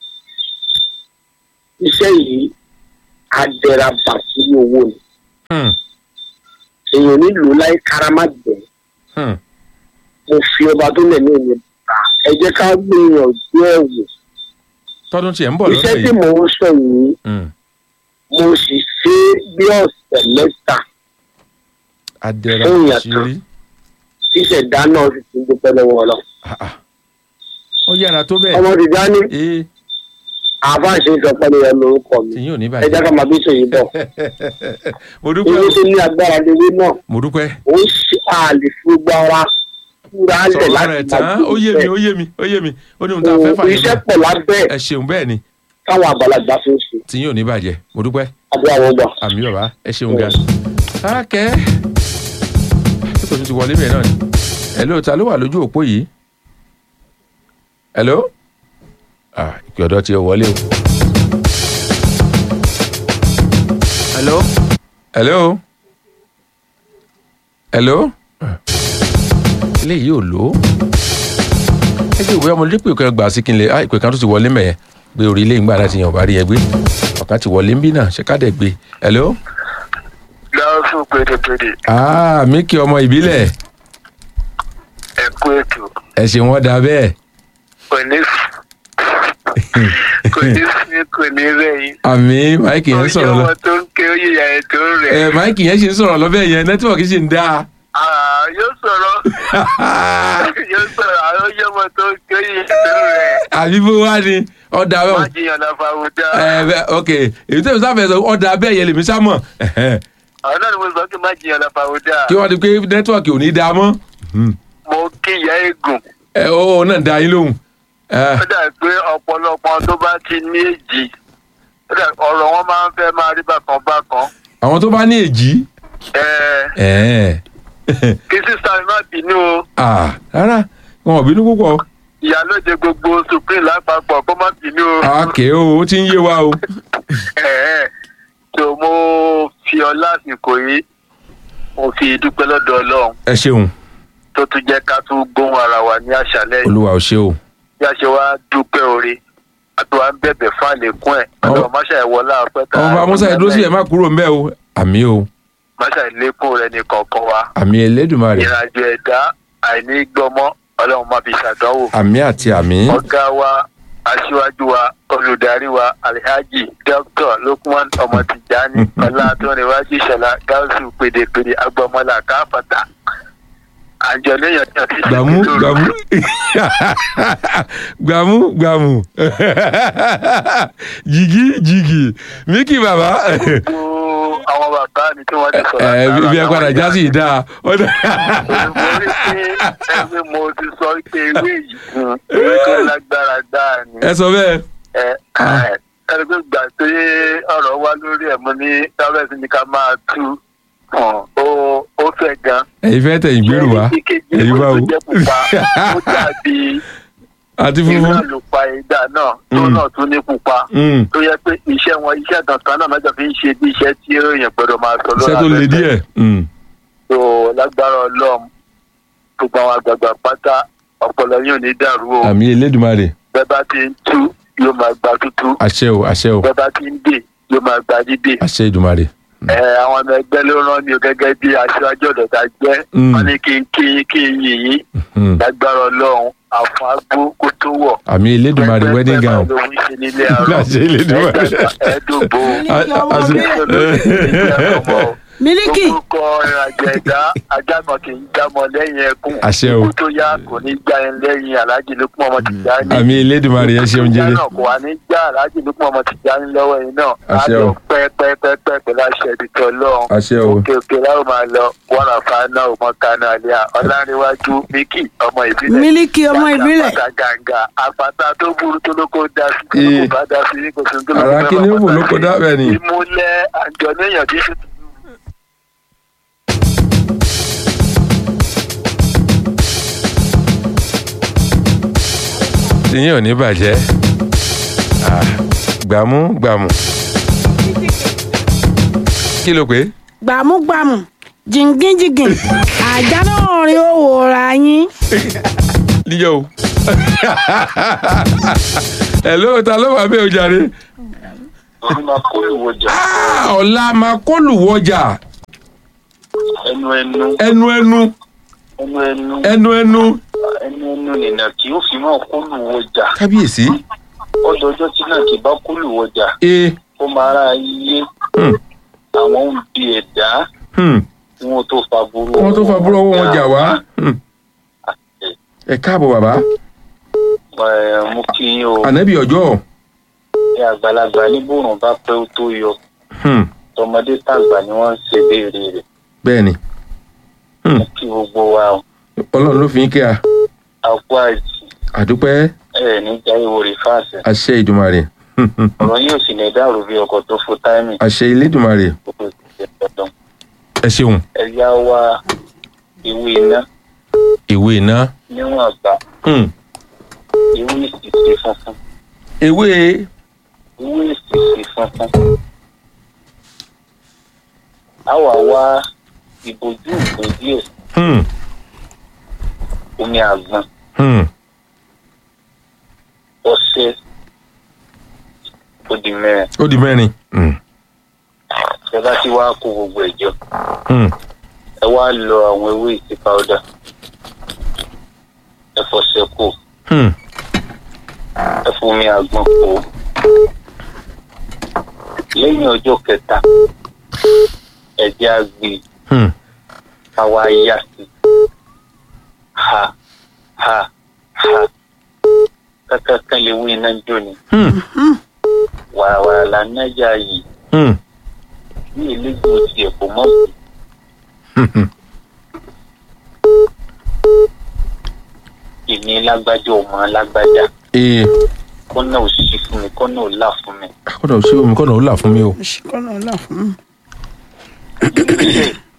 iṣẹ́ yìí adẹ́rabà sí owó ni Hmm. èèyàn nílò láì kárámágbẹ́ Hmm. mo fi ọba tó lẹ̀ ní ìlú bá ẹ jẹ́ ká gbìyànjú ẹ̀ wò tọdún tiẹ̀ ń bọ̀ iṣẹ́ lọ́dọ̀ tí yìí mò ń sọ yìí Hmm. mo sì ṣe é bí ọ̀sẹ̀ mẹ́ta adẹ́ra Fún ìyàtọ̀. ṣírí tíṣẹ̀dá náà sì ti dúpẹ́ lọ́wọ́ ọlọ́ Ah, ah. ó yára tó bẹ́ẹ̀ ọmọ Tìjání ee àbá ṣe sọ pé ní ẹ lórúkọ mi tí yín ò ní ẹ jẹ́ bàjẹ́ ká máa bí sèyí bọ̀ mo dúpẹ́ ewé o. tó ní agbára lewé náà mo dúpẹ́ ó ṣe àlè fún gbogbo ara kúra lẹ̀ sọ̀rọ̀ láti rẹ̀ máa tán ó yé mi ó yé mi ó yé mi ó ní ohun tá a fẹ́ fà Òun yín iṣẹ́ náà pọ̀ lábẹ́ ẹ ṣeun bẹ́ẹ̀ ni táwọn àgbàlagbà fi ń ṣe tí yín ò ní bàjẹ́ mo dúpẹ́ àbí àwọn ọgbà. àmì bàbá ẹ ṣeun gan. káàkẹ́ tí kò tún ti wọlé bẹ́ẹ̀ náà ni hello ta ló wà lójú òpó yìí hello ah ìpè ọ̀dọ́ ti wọlé o hello hello hello ilé yìí ò lò ó ẹ jẹ́ ìwé ọmọdé pé ìpè gbà sí kí n lè ah ìpè kan tó ti wọlé mẹ́yẹn gbé orí ilé ìgbà láti yàn bá rí yẹn gbé ọ̀kan ti wọlé ń bí náà ṣe ká dẹ̀ gbé hello lọ́wọ́ fún pédépédé ah mí kí ọmọ ìbílẹ̀ ẹ kú ètò ẹ ṣe wọ́n da bẹ́ẹ̀ kò ní kò ní sí kò ní rẹ̀yìn. àmì máìkì yẹn ń sọ̀rọ̀ lọ ọmọ tó ń ké oyè ìyá ẹ̀ tó ń rẹ̀. ẹ máìkì yẹn ṣe ń sọ̀rọ̀ lọ́bẹ̀ yẹn nẹ́tíwọ̀kì ṣì ń dáa Ah, yóò sọ̀rọ̀ yóò sọ̀rọ̀ àwọn oyè ọmọ tó ń ké oyè ìyá ẹ̀ tó ń rẹ̀. àbí bó wá ni ọ̀dà má bẹ́ẹ̀ jiyàn lọ fàwùdà. ẹ bẹ́ẹ̀ ok èyí tó ń sáfẹ́ sọ ọ̀dà bẹ́ẹ̀ yẹn lèmi sá mọ̀ àwọn náà ni mo sọ pé má jiyàn lọ fàwùdà. kí wọ́n di pé nẹ́tíwọ̀kì ò ní dáa mọ́ mo kí ìyá eégún. ẹ ó náà dá yín lóhùn ẹ ó dà pé ọ̀pọ̀lọpọ̀ tó bá ti ní èjì ó dà ọ̀rọ̀ wọn máa ń fẹ́ máa rí bákan bákan. àwọn tó bá ní èjì ẹ ẹ kí sísá mi má bínú o Ah, rárá wọn ò bínú púpọ̀ ìyálóde gbogbo supreme lápapọ̀ kó má bínú o. àkè o ó ti ń yé wa o Ẹ̀ẹ́, tó mo fi ọlá àsìkò yìí mo fi dúpẹ́ lọ́dọ̀ ọlọ́run ẹ ṣeun tó tún jẹ́ ká tún gbóhùn ara wa ní àṣálẹ́ yìí olúwa ò ṣe o bí a ṣe wá dúpẹ́ oore àti wá ń bẹ̀bẹ̀ fún àlékún ẹ̀ ọlọ́run máṣá ìwọlá ọpẹ́ tá ọmọ amúsá ìdúró sílẹ̀ má kúrò ńbẹ́ o àmì o máṣá ìlékún rẹ ní kọ̀ọ̀kan wa àmì Elédùmarè ìrìnàjò ẹ̀dá àìní gbọmọ ọlọ́run má fi ṣàdánwò àmì àti àmì ọ̀gá wa aṣíwájú wa olùdarí wa alhaji dr lukman ọmọ tijani ọlátúnrẹwájú ìṣẹlá gáúsù pèdèpèdè agbọmọlá káfàtà àjọléyàn tí a ti ṣe gbàmú nítorí gbàmú gbàmú gbàmú jìgì jìgì míkì bàbá gbogbo àwọn bàbá mi tí wọ́n ti sọ̀rọ̀ ẹ àtàrà bí ẹ padà àwọn já sí ìdá ọdọ mo rí pé ẹgbẹ́ mo ti sọ pé ewé yìí fún ewé tó lágbára dáa ni ẹ sọ bẹ́ẹ̀ ẹ ẹ ẹni pé gbà pé ọ̀rọ̀ wá lórí ẹ̀ mo ní tábẹ́sì ni ká máa tú hàn ó ó fẹ́ gan. ẹ̀yin fẹ́ tẹ̀yìn gbèrú wa èyí bá wo ó jẹ́ pupa ó dàbí àti iná funfun ló pa ìdá náà tó Mm. náà tún ní pupa Mm, tó yẹ pé iṣẹ́ wọn iṣẹ́ kankan náà lọ́jọ́ fi ń ṣe bí iṣẹ́ tí èèyàn gbọ́dọ̀ máa sọ iṣẹ́ tó le díẹ̀ Mm, tó lágbára ọlọ́run gbogbo àwọn àgbààgbà pátá ọpọlọ yóò ní dàrú o àmì Elédùmarè bẹ́ẹ̀ bá ti ń tú yóò máa gba tútú àṣẹ o àṣẹ o bẹ́ẹ̀ bá ti ń dè yóò máa gba dídè àṣẹ Èdùmarè ẹ àwọn ọmọ ẹgbẹ́ ló rán mi o gẹ́gẹ́ bí aṣáájú ọ̀dọ̀ ta jẹ́ Mm. wọ́n ní kí n kí yín kí n yìn yín Mm, lágbára ọlọ́run àfọn agbó kó tó wọ̀. àmì Elédùmarè Pẹ́pẹ́ wedding pẹ́pẹ́ gown ló ń ṣe nílé àárọ̀ Àṣẹ Elédùmarè. ẹ̀ẹ́dógó Mílíkì ọmọ A- a- mílíkì orúkọ ìrìnàjò ẹ̀dá ajá kan kì í jámọ lẹ́yìn ẹkún Àṣẹ o. ikú tó yá kò ní já ẹ lẹ́yìn aláàjì lókun ọmọ tìjà ní. àmì Elédùmarè ẹ ṣeun jẹrẹ náà kò wá ní já aláàjì lókun ọmọ tìjà ní lọ́wọ́ yìí náà Àṣẹ á o. lọ pẹ́ẹ́pẹ́ẹ́pẹ́ pẹ̀lú àṣẹ ìdìtọ̀ ọlọ́run àṣẹ o òkè òkè láwọn máa lọ wọn àfa náà ọmọ kanu àlíyá ọlárẹwájú míkì ọmọ ìbílẹ̀ mílíkì ọmọ ìbílẹ̀ àpáta gàǹgà àpáta tó burú tó lóko dá sí tó Ee. lóko bá dá sí ní kò sí tó lóko ara bá kí ni ó bá wò bá lóko sí. dábẹ́ ni ìmúlẹ̀ àjọ níyàn tí sì tìyín ò ní bàjẹ́ Ah, gbàmú gbàmú kí ló pé gbàmúgbàmù jìngínjìngìn àjà náà rí owó ra yín. níjọ́ o ẹ̀ ló ta ló wà bẹ́ẹ̀ o jàre ọdún máa kó ìwọjà Ah, ọ̀la máa kọlù wọjà ẹnu ẹnu ẹnu ẹnu ẹnu ẹnu ẹnu ẹnu ẹnu ẹnu nìyà kí ó fi máa kó ìwọjà kábíyèsí ọdọọjọ tí náà kì bá kó ìwọjà ee ó máa ra iye Hmm. àwọn ń bi ẹ̀dá hmm, wọn tó fa burú wọ́n tó fa búrọ́ wọn jà wá Hmm. ẹ káàbọ̀ bàbá ẹ mú kí yín o ànábì ọjọ́ ẹ àgbàlagbà ní bòrùn bá pẹ́ ó tó yọ Hmm, tọmọdé tàgbà ni wọ́n ń ṣe béèrè rẹ̀ bẹ́ẹ̀ ni Hmm. kí gbogbo wa o ọlọ́run ló fi ń kí a àpò àìsí àdúpẹ́ ẹ ní jáwé wòrè fáàsì àṣẹ ìdùmarè Hmm, hmm, ọ̀rọ̀ yóò sì ní dàrú bí ọkọ̀ tó fún táìmì àṣẹ ìlédùmarè gbogbo ìṣẹ̀lẹ̀ dandan ẹ ṣeun ẹ yá wa ìwé iná ìwé iná níwọ̀n àgbà Hmm, ìwé ìsìsì funfun ewé ìwé ìsìsì funfun a wà wá ìbojú ìpín díẹ̀ Hmm, omi àgbọn hmm, ọṣẹ ó di mẹ́rin ó di mẹ́rin Hmm, ẹ bá ti wá kó gbogbo ẹ̀jọ́ hmm, ẹ wá lọ àwọn ewé ìsì pàwọ́dà ẹ fọṣẹ kó hmm. ẹ fomi àgbọn kó lẹ́yìn ọjọ́ kẹta ẹ̀jẹ̀ àgbè Hmm. káwa yá sí ha ha ha kankan lè wí iná jó ni Hmm. wàràwàrà là ń nájà yìí Hmm. ní elégbò tiẹ̀ kò mọ̀ Hmm. èmi lágbájá ọmọ lágbájá ee kọ́nà ò sí fún mi kọ́nà ò là fún mi kọ́nà ò ṣe omi kọ́nà ò là fún mi o ṣìkọ́nà ọ̀la fún mi.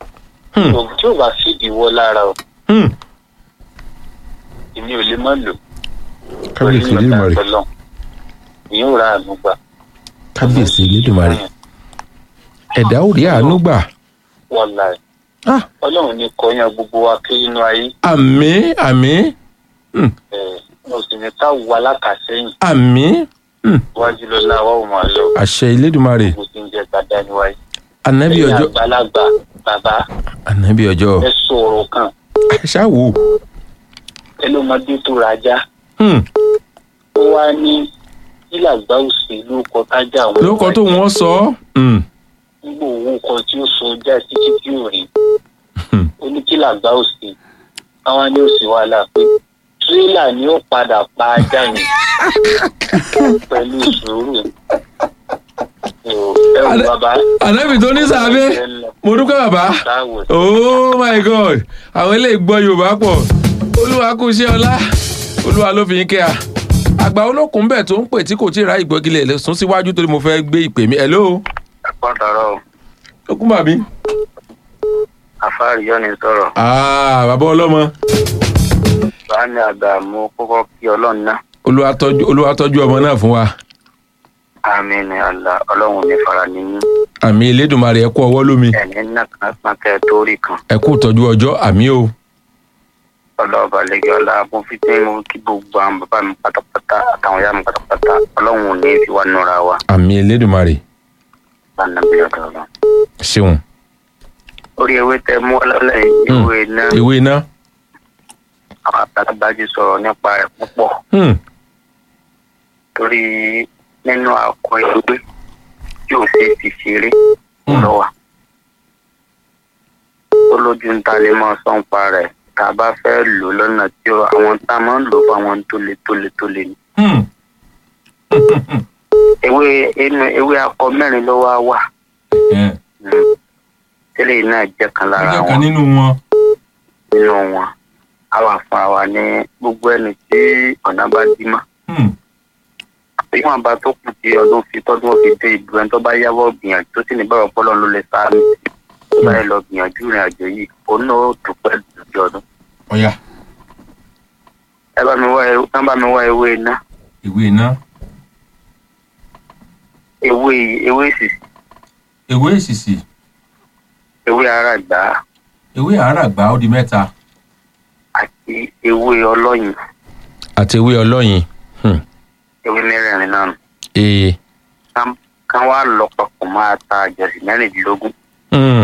Hmm. oògùn tí ò bá fìdí wọ́ lára o Hmm. èmi ò lè má lò kábíyèsí elédùnmarè ọlọ́run ìyẹn ò ra àánú gbà kábíyèsí elédùnmarè ẹ̀dá ò rí àánú gbà wọ́n la ẹ̀ Ah, ọlọ́run ní kọyán gbogbo wa kiri inú ayé àmì àmì Hmm. ẹ̀ mo sì ní ká wà lákàsẹ́yìn àmì Hmm. wájú lọ́la wa ò máa lọ àṣẹ elédùnmarè gbogbo tí ń jẹ́ gbàdá níwáyé ànábì ẹ̀yin ọjọ́ àgbàlagbà bàbá ànábì ọjọ́ ẹ sọ̀rọ̀ kan ṣáwó ẹ ló máa dé tó rajà Hmm. ó wá ní kílàgbá òsì lóko tájà wọn lóko tó wọ́n sọ ọ́ Hmm. nígbà owó kan tí ó so ọjà títí tí ò rí Hmm. ó ní kílàgbá òsì àwọn ní òsì wàhálà pé tírélà ni ó padà pa ajá yẹn pẹ̀lú sùúrù ẹ wò Adé- bàbá ànábì tó ní sàbẹ mo dúpẹ́ bàbá táwọn oh my god àwọn eléyìí gbọ́ yorùbá pọ̀ olúwa kú iṣẹ́ ọlá olúwa ló fi ń kẹ́ a àgbà olókùn bẹ́ẹ̀ tó ń pè tí kò tí ì ra ìgbọ́gilẹ̀ lè sún síwájú torí mo fẹ́ gbé ìpè mi hello ẹ̀kọ́ dọ̀rọ̀ okùn bàbí. àfáàrí yọ ni sọ̀rọ̀ ah bàbá ọlọ́mọ bá ní àgbà mú kókó kí ọlọ́run náà olúwa tọ́jú olúwa tọ́jú ọmọ náà fún wa àmì ni àlà ọlọ́run ní fara nínú àmì elédùnmarè ẹ kú ọwọ́ lómi ẹ̀ní náà kan pọn kẹ́ torí kan ẹ kú tọ́jú ọjọ́ àmì o ọlọ́ọ̀bà lẹ́gẹ̀ ọlá mo fi tí mo kí gbogbo àwọn bàbá mi pátápátá àtàwọn ìyá mi pátápátá ọlọ́run ò ní fi wá nura wa àmì elédùnmarè lánàá bí ọ̀dọ̀ ọlọ́run. ṣeun orí ewé tẹ mú ọlọ́lẹ̀ Hmm. ìwé náà ewé iná àwọn àgbàlagbà ti sọ̀rọ̀ nípa rẹ̀ púpọ̀ Hmm. torí nínú àkọ ewé tí ò ṣe é fi ṣeré Hmm. lọ́wọ́ ó lójú ń ta lè máa sọ ń pa rẹ̀ tá a bá fẹ́ lò lọ́nà tí ó- àwọn tá a máa ń lò fún àwọn tó le tó le tó le ni. Hmm. ewé inú ewé akọ mẹ́rin ló wá wà ẹ Mm. tẹ́lẹ̀ náà jẹ́ kan lára ọjọ́ wọn kan nínú wọn. nínú wọn àwa fún àwa ní gbogbo ẹni tí ọ̀nà bá dí mọ́ Hmm. ìwọ̀n bá tó kù tí ọdún fi tọ́dún fi dé ìlú ẹni tó bá yáwọ́ gbìyànjú tó sì ní bẹ́ẹ̀ ọpọlọ ló lè sáré tó bá yẹ lọ gbìyànjú ìrìn àjò yìí òun náà ó dúpẹ́ lójú ọdún. ọ̀ya ẹ bá mi wá ẹ ẹ bá mi wá ewé iná ìwé iná ewé ewé sì ewé èsìsì ewé ara gbà ewé àràgbá ó di mẹ́ta. àti ewé ọlọ́yin àti ewé ọlọ́yin. Hmm. ewé mẹ́rẹ̀ẹ̀rin náà nù. ee. Kán- kán wá lọ papọ̀ máa ta àjọsìn mẹ́rìndínlógún Hmm.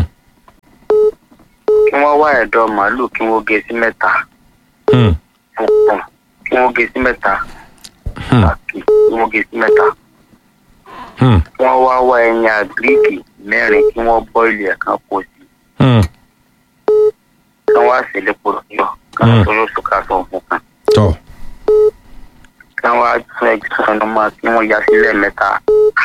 kí wọ́n wá ẹ̀dọ̀ màálù kí wọ́n gé sí mẹ́ta Hmm. funfun kí wọ́n gé sí mẹ́ta Hmm. àti kí wọ́n gé sí mẹ́ta Hmm. kí wọ́n wá wá ẹyin àgíríkì mẹ́rin kí wọ́n bọ́ìlì ẹ̀ kan kó sí Hmm. kí wọ́n wá sí lépo lọ́yọ̀ kí Mm. wọ́n tó yóò sùkà sọ fún kan tọ́ kí wọ́n wá tún ẹgbẹ́ sọ̀nù mọ́ kí wọ́n ya sílẹ̀ mẹ́ta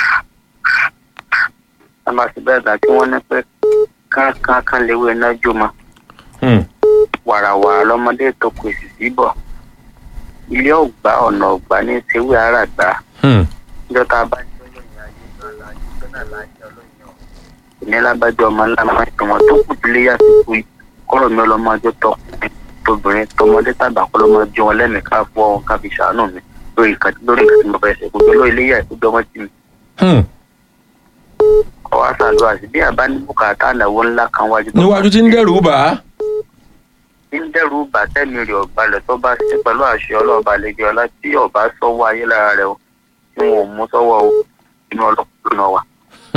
wọ́n bá ti bẹ́ẹ̀ gbà kí wọ́n ní pé kánkán léwé iná jó mọ́ Hmm. wàràwàrà lọmọdé tó kù èsì síbọ̀ ilé ọgbà ọ̀nà ọgbà ní sewé ara gbà Hmm. níjọ́ tá a bá jẹ́ olóyìn ayé náà láàyè tó náà láàyè olóyìn ọ̀hún ìnílábàjọ́ ọmọ ńlá máa ń tẹ̀wọ̀n tó kù sílé yá sí kú kọ́rọ̀ mi ọlọ́mọ ọjọ́ tọkùnrin tóbìnrin tọmọdé tàgbà kọ́ lọ́mọ jọ wọn lẹ́mìí ká fọ́ wọn ká fi ṣàánú mi lórí nǹkan lórí nǹkan tí mo fẹ́ ṣe gbogbo lórí ilé yá ìkújọ́ ọmọ tì mí Hmm. kọ́ wá ṣàdúrà sí bí àbá ní bùkátà ànáwó ńlá kan wájú tó níwájú tí ń dẹ́rù bà á. tí ń dẹ́rù bàtẹ́mi rẹ̀ ọ̀balẹ̀ tó bá ṣe pẹ̀lú àṣẹ ọlọ́ọ̀bà lẹ́gbẹ̀ẹ́ ọlá tí ọba sọ́wọ́ ayé lára rẹ̀ o tí wọn ò mú sọ́wọ́ o inú ọlọ́pàá náà wà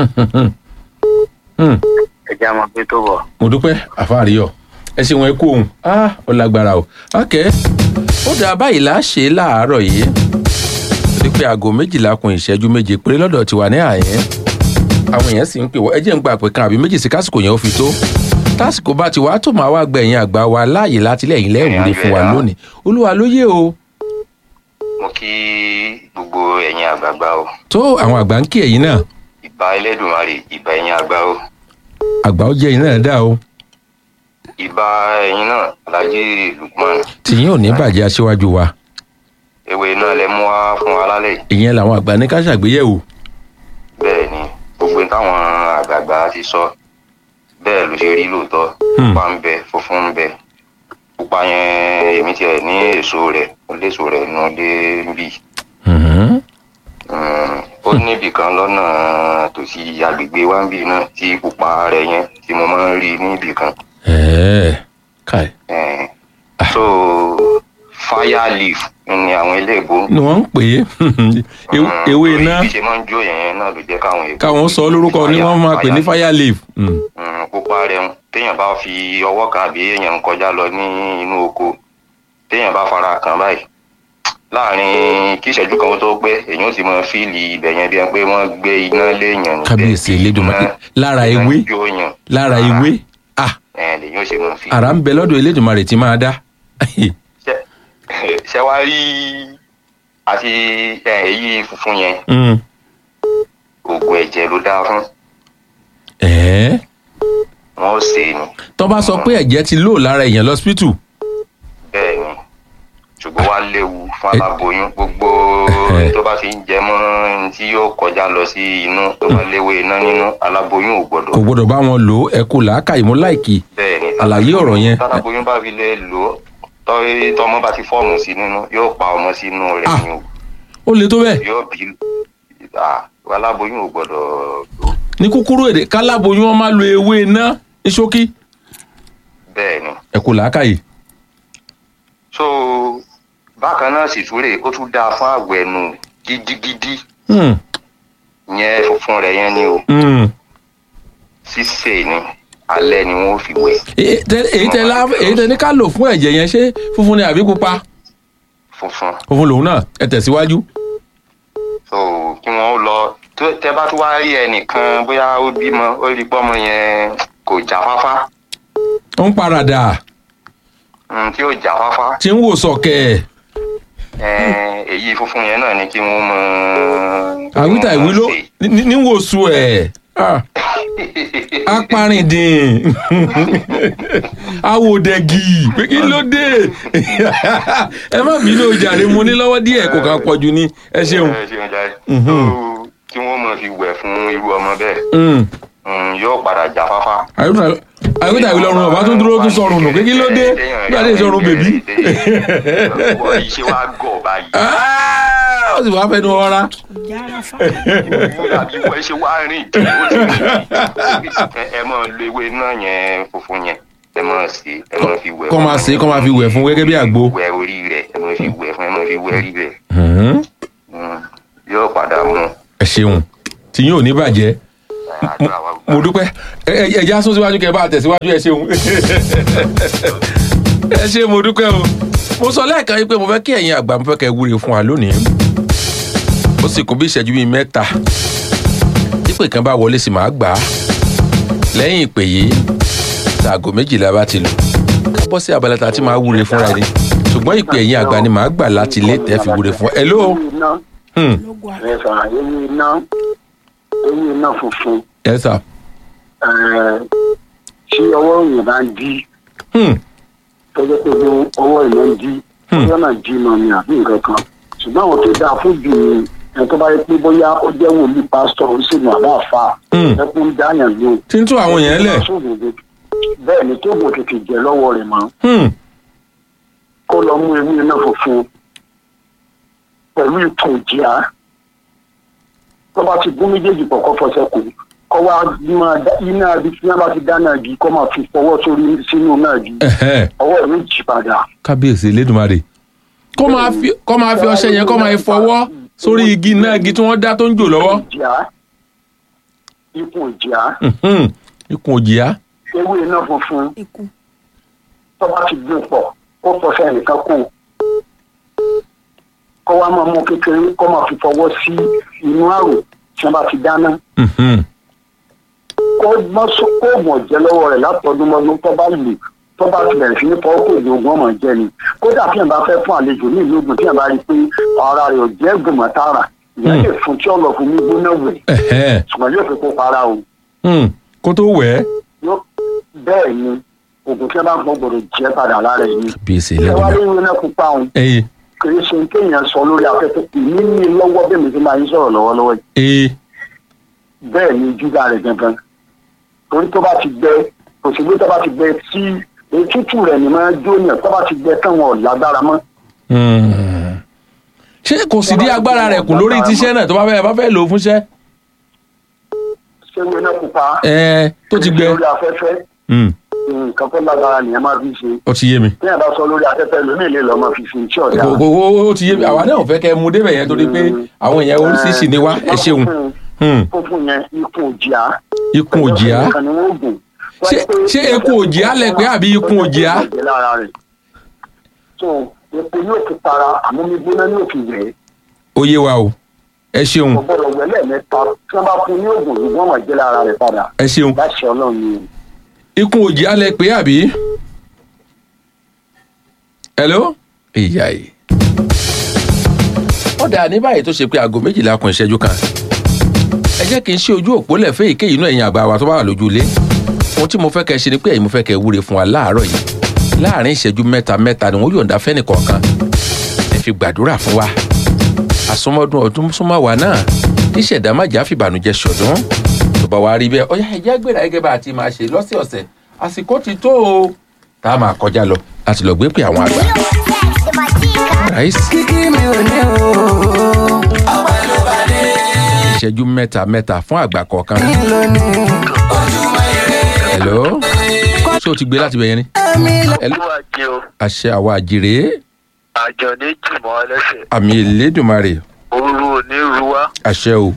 Hmm. ẹ̀jẹ̀ àwọn pé tó bọ̀. mo dúpẹ́ àfáàríyọ̀ ẹ ṣe wọn kú òun ah ó lágbára o ok ó dáa báyìí là á ṣe é láàárọ̀ yìí torí pé aago méjìlá kun ìṣẹ́jú méje péré lọ́dọ̀ tiwa ní àyẹn àwọn èèyàn sì ń pè wọ́n ẹ jẹ́ ń gba àpè kan àbí méjì sí kásìkò yẹn ó fi tó tásìkò bá ti wá tó máa wá gbẹ̀yìn àgbà wa láàyè láti lẹ́yìn lẹ́wùrì fún wa lónìí olúwa ló yé o mo kí gbogbo ẹ̀yin àgbààgbà o tó àwọn àgbà ń kí ẹ̀yìn náà ìbà ẹlẹ́dùnmarè ìbà ẹ̀yin àgbà o àgbà ó jẹ́ ẹ̀yìn náà dá o ìbà ẹ̀yin náà alhaji lukman tìyín ò ní bàjẹ́ aṣíwájú wa ewé náà lẹ mú wá fún wa lálẹ́ yìí. ìyẹn làwọn àgbà ní ká ṣàgbéyẹ̀wò bẹ́ẹ̀ ni gbogbo táwọn àgbààgbà ti sọ bẹ́ẹ̀ ló ṣe rí lóòótọ́ Hmm. pupa ń bẹ funfun ń bẹ pupa yẹn èmi tiẹ̀ ní èso rẹ̀ ó léso rẹ̀ nù dé bì Mhm. ó níbì kan lọ́nà tòsí agbègbè wa ń bì náà tí pupa rẹ̀ yẹn tí mo máa ń rí níbì kan ẹ̀ẹ́ káì Eh, so fire leaf ni àwọn eléèbó ni wọ́n ń pè é Ew- ewé iná bí ṣe máa ń jó yẹn náà ló jẹ́ káwọn èèbó káwọn sọ lórúkọ ni wọ́n máa pè ní fire leaf. Mm. Mm, pupa rẹ̀ ń téèyàn bá fi ọwọ́ kan àbí èèyàn ń kọjá lọ ní inú oko téèyàn bá fara kàn báyìí láàrin kí ìṣẹ́jú kan ó tó pé èèyàn ó sì mọ fíìlì ibẹ̀ yẹn bí ẹni pé wọ́n gbé iná léèyàn níbẹ̀. kábíyèsí elédùnmarè Iná- lára iná ewé jó yàn. lára Lára. ewé ah ẹ̀ lèyìn ó sì mọ fíìlì. àrà ń bẹ lọ́dọ̀ elédùnmarè tí máa dá. Ṣé- ṣé wàá rí àti ẹ̀, èyí funfun yẹn Mm. oògùn ẹ̀jẹ̀ ló dáa fún ẹ̀ẹ́ wọn ó ṣe é ni tó bá sọ pé ẹ̀jẹ̀ ti lò lára èèyàn lọ́sípítù bẹ́ẹ̀ ni ṣùgbọ́n wàá léwu fún Ẹ- aláboyún gbogbo Ẹhẹ́. tó bá ti ń jẹ mọ́ ohun tí yóò kọjá lọ sí inú tó bá léwu iná nínú aláboyún ò gbọ́dọ̀ kò gbọdọ̀ bá wọn lò ó ẹ kú làákàyè mú láìkì bẹ́ẹ̀ ni àlàyé ọ̀rọ̀ yẹn. táláboyún bá fi lè lò ó tọ́ tọmọ bá ti fọ́ọ̀mù sí nínú yóò pa ọmọ sínú rẹ̀ Ah. ni o ó le tó bẹ́ẹ̀ yóò bí ah, aláboyún ò gbọ́dọ̀ lò ó ní kúkúrú èdè káláboyún wọn máa lo ewé iná ní ṣókí bẹ́ẹ̀ ni ẹ kú làákàyè. so bákan náà sì túrè ó tún dáa fún àwẹ̀ nù gidigidi Mm. yẹn funfun rẹ̀ yẹn ni o Mm. ṣíṣe ni alẹ́ ni wọ́n fi wẹ̀ èyí tẹ èyí tẹ lá èyí tẹ ní ká lò fún ẹ̀jẹ̀ yẹn ṣé funfun ni àbí pupa funfun funfun lòun náà ẹ tẹ̀síwájú. so kí wọ́n ó lọ tó- tẹ bá tún wá rí ẹnìkan bóyá ó bímọ ó rí pọ́mọ yẹn kò jáfáfá ó ń paradà mm, tí ó jáfáfá tí ń wò sọ̀kẹ̀ eh, èyí funfun yẹn náà ni kí wọ́n mọ. àwítà ìwé ló ní- ní ní wò su ẹ̀ Ah, apárìndìn awòdẹ̀gì pé kí ló dé ẹ má bínú o jàre mo ní lọ́wọ́ díẹ̀ kò kàn pọ̀jù ni ẹ ṣeun. Eh, ṣeun jàre. Mhm. So, kí wọ́n mọ̀ fi wẹ̀ fún irú ọmọ bẹ́ẹ̀ Mm. mm, yóò padà jáfáfá. àwítà àwítà ìwé lọ́rùn ọ̀bá tó dúró tún sọ̀rùn nù pé kí ló dé bí adé sọ̀rùn bèbí. wọ́n iṣẹ́ wa gọ̀ báyìí. Ah, ó sì wá fẹnu ọra. Yára fa. àbí wọ́n ṣe wá rìn kí ó ti rìn. Ẹ- ẹ mọ̀ lo ewé náà yẹn funfun yẹn ẹ mọ̀ sí ẹ mọ̀ fi wẹ̀ kọ́ máa ṣe kọ́ máa fi wẹ̀ fún gẹ́gẹ́ bí àgbo. wẹ̀ orí rẹ̀ ẹ mọ̀ fi wẹ̀ fún ẹ mọ̀ fi wẹ̀ rí rẹ̀ Mhm. Mm, yóò padà mú ẹ ṣeun tí yín ò ní bàjẹ́ àdúrà wa gbà. mo dúpẹ́ ẹ ẹ ẹja sún síwájú kẹ bá a tẹ̀síwájú ẹ ṣeun ẹ ṣe mo dúpẹ́ o mo sọ lẹ́ẹ̀kan yìí pé mo fẹ́ kí ẹ̀yin àgbà mo fẹ́ kẹ́ ẹ wúre fún wa lónìí ó sì kún bí ìṣẹ́jú bíi mẹ́ta ìpè kan bá wọlé sí màá gbà á lẹ́yìn ìpè yìí ṣaago méjìlá bá ti lù ká bọ́ sí abala tá a ti máa wúre fúnra ẹni ṣùgbọ́n ìpè ẹ̀yin àgbà ni màá gbà láti ilé tẹ́ fi wúre fún ẹ lóo iná Lógo àná. ẹ sọ̀rọ̀ ewé iná ewé iná funfun ẹ sà eh, tí ọwọ́ èèyàn bá ń dí Hmm. tọ́jọ́ pé bí ọwọ́ èèyàn ń dí ọjọ́ náà jí mọ́ mi àbí nǹkan kan ṣùgbọ́n àwọn tó dáa fún jù ní ẹni tó bá yẹ pé bóyá ó jẹ́ wòlíì pásítọ̀ oníṣègùn àbá àfà Hmm. ẹkún dáyàn ló tí ń tún àwọn yẹn lẹ̀ bẹ́ẹ̀ ni tó gùn tètè jẹ́ lọ́wọ́ rẹ̀ mọ́ Hmm. kó lọ mú ewé iná funfun pẹ̀lú ìtàn ìjìyà tó bá ti gún méjèèjì pọ̀ kọ́ fọṣẹ kù kọ́ wá máa dá iná ibi tí wọ́n bá ti dáná igi kọ́ máa fi fọwọ́ sórí sínú náà igi Ẹ̀hẹ́. ọwọ́ rẹ̀ yóò jí padà. kábíyèsí elédùnmarè kó máa fi kó máa fi ọṣẹ yẹn kó máa fọwọ́ sórí igi náà igi tí wọ́n dá tó ń jò lọ́wọ́ ìjìyà ikùn ìjìyà Mhm. ikùn òjìá ewé iná funfun Ikú. tó bá ti gún pọ̀ kó fọṣẹ nìkan kù kọ́ wá máa mú kékeré kó máa fi fọwọ́ sí inú àrò tí wọ́n bá ti dáná. Mhm. kó mọ́ sọ kó mọ̀ jẹ́ lọ́wọ́ rẹ̀ látọdún mọ́dún tó bá lè tó bá ti bẹ̀rẹ̀ sí ní fọwọ́ kò ní ogún ọmọ jẹ́ ni kódà tí yẹn bá fẹ́ fún àlejò ní ìlú ogun tí yẹn bá rí i pé ara rẹ̀ ò jẹ́ gbìmọ̀ tààrà ìyẹn lè fún tí ọ̀lọ́ fún mi gbóná wẹ̀ Ẹ̀hẹ́. ṣùgbọ́n yóò fi kó para o Hmm. kó tó wẹ̀ ẹ́ Yóò- bẹ́ẹ̀ ni oògùn tí wọ́n bá ń pọ̀ gbọ́dọ̀ jẹ́ padà lára ẹ̀ ni kábíyèsí ṣé wàá rí elédùnmarè ìwé náà pupa òun ẹyẹ kì í ṣe kéèyàn sọ lórí afẹ́fẹ́ ìní ní lọ́wọ́ bẹ́ẹ̀ mi ti máa ń sọ̀rọ̀ lọ́wọ́lọ́wọ́ yìí ẹyẹ bẹ́ẹ̀ ni júdà rẹ̀ gangan torí tó bá ti gbẹ òṣèlú tó bá ti gbẹ tí ètùtù rẹ̀ ni máa jóyàn tó bá ti gbẹ tán wọn ò lágbára mọ́. Hmm. ṣé kò sì dí agbára rẹ̀ kù lórí tíṣẹ́ náà tó bá fẹ́ bá fẹ́ lò ó fúnṣẹ́ ṣé wo iná pupa. ẹ tó ti gbẹ lórí afẹ́fẹ́ Hmm. nǹkan tó lágbára nìyẹn máa fi ṣe. ó ti yé mi téèyàn bá sọ lórí afẹ́fẹ́ lómi ìlé lọ́mọ fi ṣe iṣẹ́ ọ̀dà. Kò- kò- ó ó ti yé mi àwa náà ò fẹ́ kẹ́ ẹ mú débẹ̀ yẹn torí pé àwọn èèyàn oríṣiríṣi ni wá ẹ ṣeun Hmm. fúnfún yẹn ikùn òjìá. ikùn òjìá Ẹ̀kan ni wọ́n gùn. Ṣé- ṣé ikùn òjìá lẹ pé àbí ikùn òjìá? lára rẹ̀. so epo yóò fi para àmọ́ mi gbóná ní òfin rẹ̀. ó yé wa o ẹ ṣeun kò gbọ́dọ̀ wẹ̀lẹ̀ mẹ́ta tí wọ́n bá fún ní oògùn yìí wọ́n máa jẹ́ lára rẹ̀ padà. ẹ ṣeun láṣẹ ọlọ́run ni. ikùn òjìá lẹ pé àbí. hello ìyá yìí. ó dà ní báyìí tó ṣe pé aago méjìlá kun ìṣẹ́jú kan ẹ jẹ́ kí n ṣe ojú òpó lẹ̀ fẹ́ èkéyìí inú ẹ̀yìn àgbà wa tó bá wà lójú ilé ohun tí mo fẹ́ kẹ́ ẹ ṣe ni pé ẹ̀yin mo fẹ́ kẹ́ ẹ wúre fún wa láàárọ̀ yìí láàrin ìṣẹ́jú mẹ́ta mẹ́ta ni wọ́n yọ̀ǹda fẹ́nì kọ̀ọ̀kan ẹ fi gbàdúrà fún wa àsọmọdún ọdún súnmọ́ wa náà kí ṣẹ̀dá má jà fìbànújẹ́ ṣọ̀dún tó bá wa rí bẹ́ẹ̀ ọ̀yá ẹ̀jẹ̀ gbéra gẹ́gẹ́ bá a ti máa ṣe lọ́sẹ̀ọ̀sẹ̀ àsìkò ti tó o tá a máa kọjá lọ láti lọ gbé pé àwọn àgbà. Right? ìṣẹ́jú mẹ́ta mẹ́ta fún àgbà kọ̀ọ̀kan. hello ṣé o ti gbé láti bẹ̀yẹn ni. Hello? Olúwa jẹ́ o, àṣẹ àwa àjèrè àjọ ní jùmọ̀ ẹlẹ́sẹ̀, àmì ìlédùmarè ooru ò ní ru wá, àṣẹ o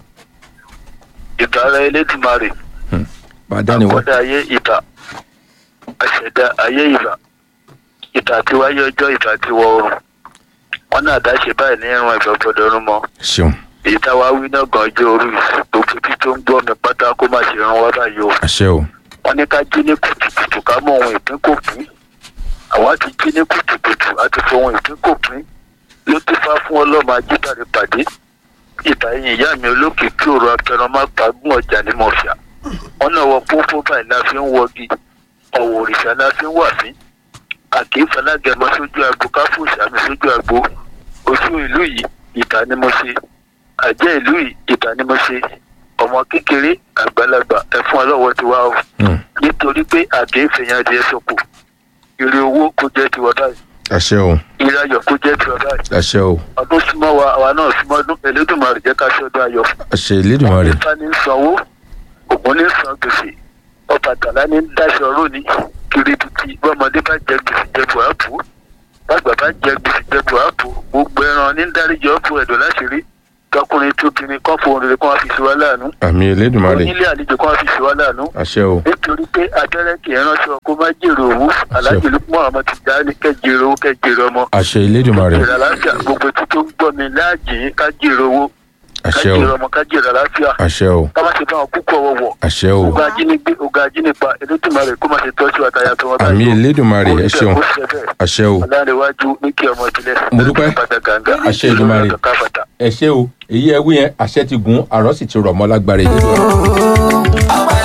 ìbára elédùmarè, bàdá ni wọ́n. àkọ́dá ayé ìbà, àṣẹ̀dá ayé ìbà, ìbà tí wáyé ọjọ́ ìbà tí wọ oòrùn. Wọ́n náà dáṣe báyìí ní ìrún ẹ̀gbọ́n gbọdọ̀ rún mọ́. ṣeun Èyí táwa wí náà gan ọjọ́ orí yìí, gbogbo ibi tó ń gbọ́ mi pátá kó má ṣe rán wá báyìí o. àṣẹ o wọ́n ní ká jí ní kùtùkùtù ká mọ ohun ìpín kò pín àwa ti jí ní kùtùkùtù a ti fọ ohun ìpín kò pín ló ti fá fún ọlọ́mọ ajíbàrè pàdé ìbà ẹ̀yìn ìyá mi olókè kí òru apẹran má pagún ọjà ní mọ̀fíà wọ́n náà wọ pópó báyìí la fi ń wọgi ọ̀wọ̀ òrìṣà la fi ń wà fín àkèéfà lágẹmọ sójú agbo káfíńsì àmì sójú agbo oṣù ìlú yìí ìbà ni mo ṣe àjẹ́ ìlú yìí ìbà ni mo ṣe ọmọ kékeré àgbàlagbà ẹ̀fún ọlọ́wọ́ ti wá o Hmm. nítorí pé àkèéfè yẹn adìẹ sọkò ire owó kó jẹ́ tiwa báyìí àṣẹ o ire ayọ̀ kó jẹ́ tiwa báyìí àṣẹ o ọdún súnmọ́ wa àwa náà súnmọ́ ọdún elédùnmarè jẹ́ ká ṣọdún ayọ̀ àṣẹ ìlédùmarè ifá ní sanwó ògùn ní san gbèsè ọbàtálá ní dáṣọ rónì kiribiti bọ́mọdé bá jẹ gbèsè jẹ buhapu bàgbà bá jẹ gbèsè jẹ buhapu gbogbo ẹran ní dáríjọ ọ̀pọ̀ ẹ̀dọ̀ láṣìírí tọkùnrin tóbìnrin kan fòun rere kan wá fi ṣe wá láàánú àmì ìlédùmarè onílé àlejò kan wá fi ṣe wá láàánú àṣẹ o nítorí pé abẹ́rẹ́ kì í ránṣọ kó má jèrè òwú aláàjì lukman ọmọ ti dá ní kẹjèrè owó kẹjèrè ọmọ àṣẹ ìlédùmarè jèrè àlàáfíà gbogbo tí tó ń gbọ́ mi láàjì ká jèrè owó ká àṣẹ o jèrè ọmọ ká jèrè àlàáfíà àṣẹ o ká má ṣe bá wọn kúkú ọwọ́wọ́ àṣẹ o ogun ajínigbé ogun ajínipa elétùmarè kó má ṣe tọ́jú àtàyà tó wọn àmì ìlédùmarè ẹ ṣeun àṣẹ o ọ̀làǹdẹ̀wájú ní kí ọmọ ìbílẹ̀ Mo dúpẹ́. Àṣẹ Èdùmàrè. ẹ ṣé o èyí ẹ wí yẹn àṣẹ ti gùn àrọ́ sì ti rọ̀ mọ́ lágbára ìlédùmarè.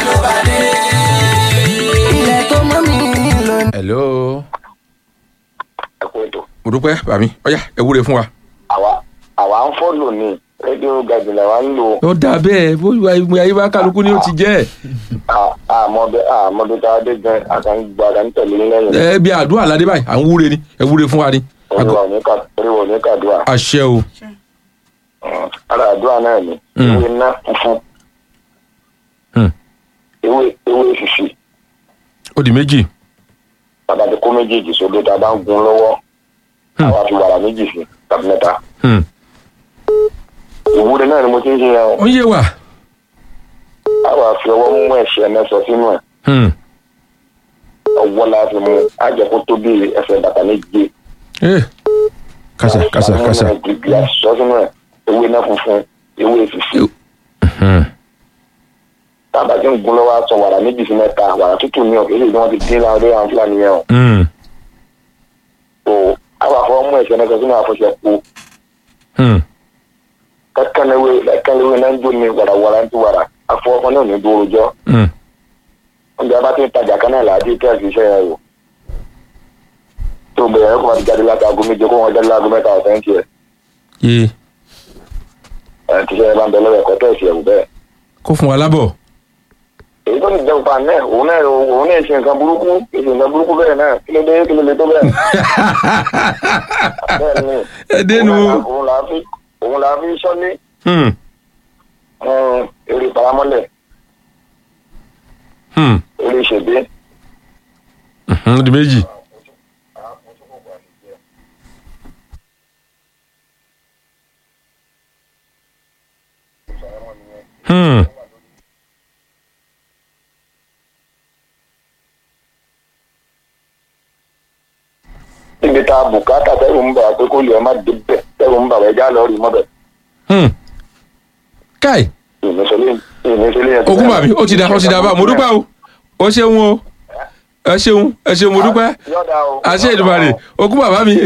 hello mo dúpẹ́ bàmí ọ̀yá ẹ wúre fún wa. àwa àwa ń fọ́lò ní rédíò gàdùnà wa ń lò ó dà bẹ́ẹ̀ bó ìwé ayé bá kálukú ni ó ti jẹ́ àmọ́ bẹ́ẹ̀ àmọ́ bí tá a dé gan àkàngbà àkàntẹ̀lé lẹ́yìn ẹ bí àdúrà ládé báyìí à ń wúre ni ẹ wúre fún wa ni. oríwọ̀ ní ká oríwọ̀ ní kàdúrà àṣẹ o ara àdúrà náà ni Mm. ewé iná funfun Hmm. ewé ewé fífi ó di méjì bàbá ti kó méjèèjì sódò tá a bá ń gun lọ́wọ́ Hmm. àwa fi wàrà méjì sí tàbí mẹ́ta Hmm. ìwúre náà ni mo ti ń ṣe yẹn o ó ń yé wa. àwa fi ọwọ́ mú ẹ̀ṣẹ̀ mẹ́sọ sínú ẹ̀ Hmm. ọwọ́ la fi mú àjẹkó tó bí ẹsẹ̀ bàtà méje Eh. kásá kásá kásá. gbìgbì àṣọ sínú ẹ̀ ewé iná funfun ewé fífi Hmm. tábà tí ń gun lọ́wọ́ aṣọ wàrà méjì sí mẹ́ta wàrà tútù ní ọ̀kẹ́ èyí ni wọ́n ti dín láwọn ọdẹ àwọn fúlàní yẹn o Hmm. tó àwọn afọwọ́ mú ẹ̀ṣẹ̀ mẹ́sọ sínú àfọ̀ṣẹ kú Hmm. kẹ́kẹ́lẹ́wé kẹ́kẹ́lẹ́wé náà ń jó ní wàràwàrà ń ti wàrà afọwọ́ kan náà ní dúró jọ Hmm. oúnjẹ bá ti ń tajà kan náà làádí kẹ́ẹ̀sì iṣẹ́ yẹn o tó bẹ̀rẹ̀ kó wọ́n ti jáde láti aago méje kó wọ́n jáde láago mẹ́ta ọ̀sẹ̀ ń tiẹ̀ yé ẹ̀ ti ṣe bá ń bẹ lọ́wọ́ ẹ̀kọ́ tẹ̀sí ẹ̀wù bẹ́ẹ̀ kó fún wa lábọ̀. èyí tó ti jẹun pa náà òun náà òun náà ṣe nǹkan burúkú ṣe nǹkan burúkú bẹ́ẹ̀ náà kí ló dé kí ló dé tó bẹ́ẹ̀. bẹ́ẹ̀ ni ẹ dénú. òun là á fi òun là á fi sọ́lé Hmm. eré paramọ́lẹ̀ Hmm. eré ìṣègbè. Mhm, ó di méjì. Hmm. níbi tá a bùkátà tẹ́rù ń bà wá pé kó lè má dé bẹ̀ tẹ́rù ń bà wá ẹja lọ rí mọ́bẹ̀. Hmm. káì ìmísọ́lé ìmísọ́lé yẹn. òkú bàbí ó ti da ó ti da bá mo dúpẹ́ o ó ṣeun o ẹ ṣeun ẹ ṣeun mo dúpẹ́ yọ̀dà o. àṣẹ ìdùmarè òkú bàbá mi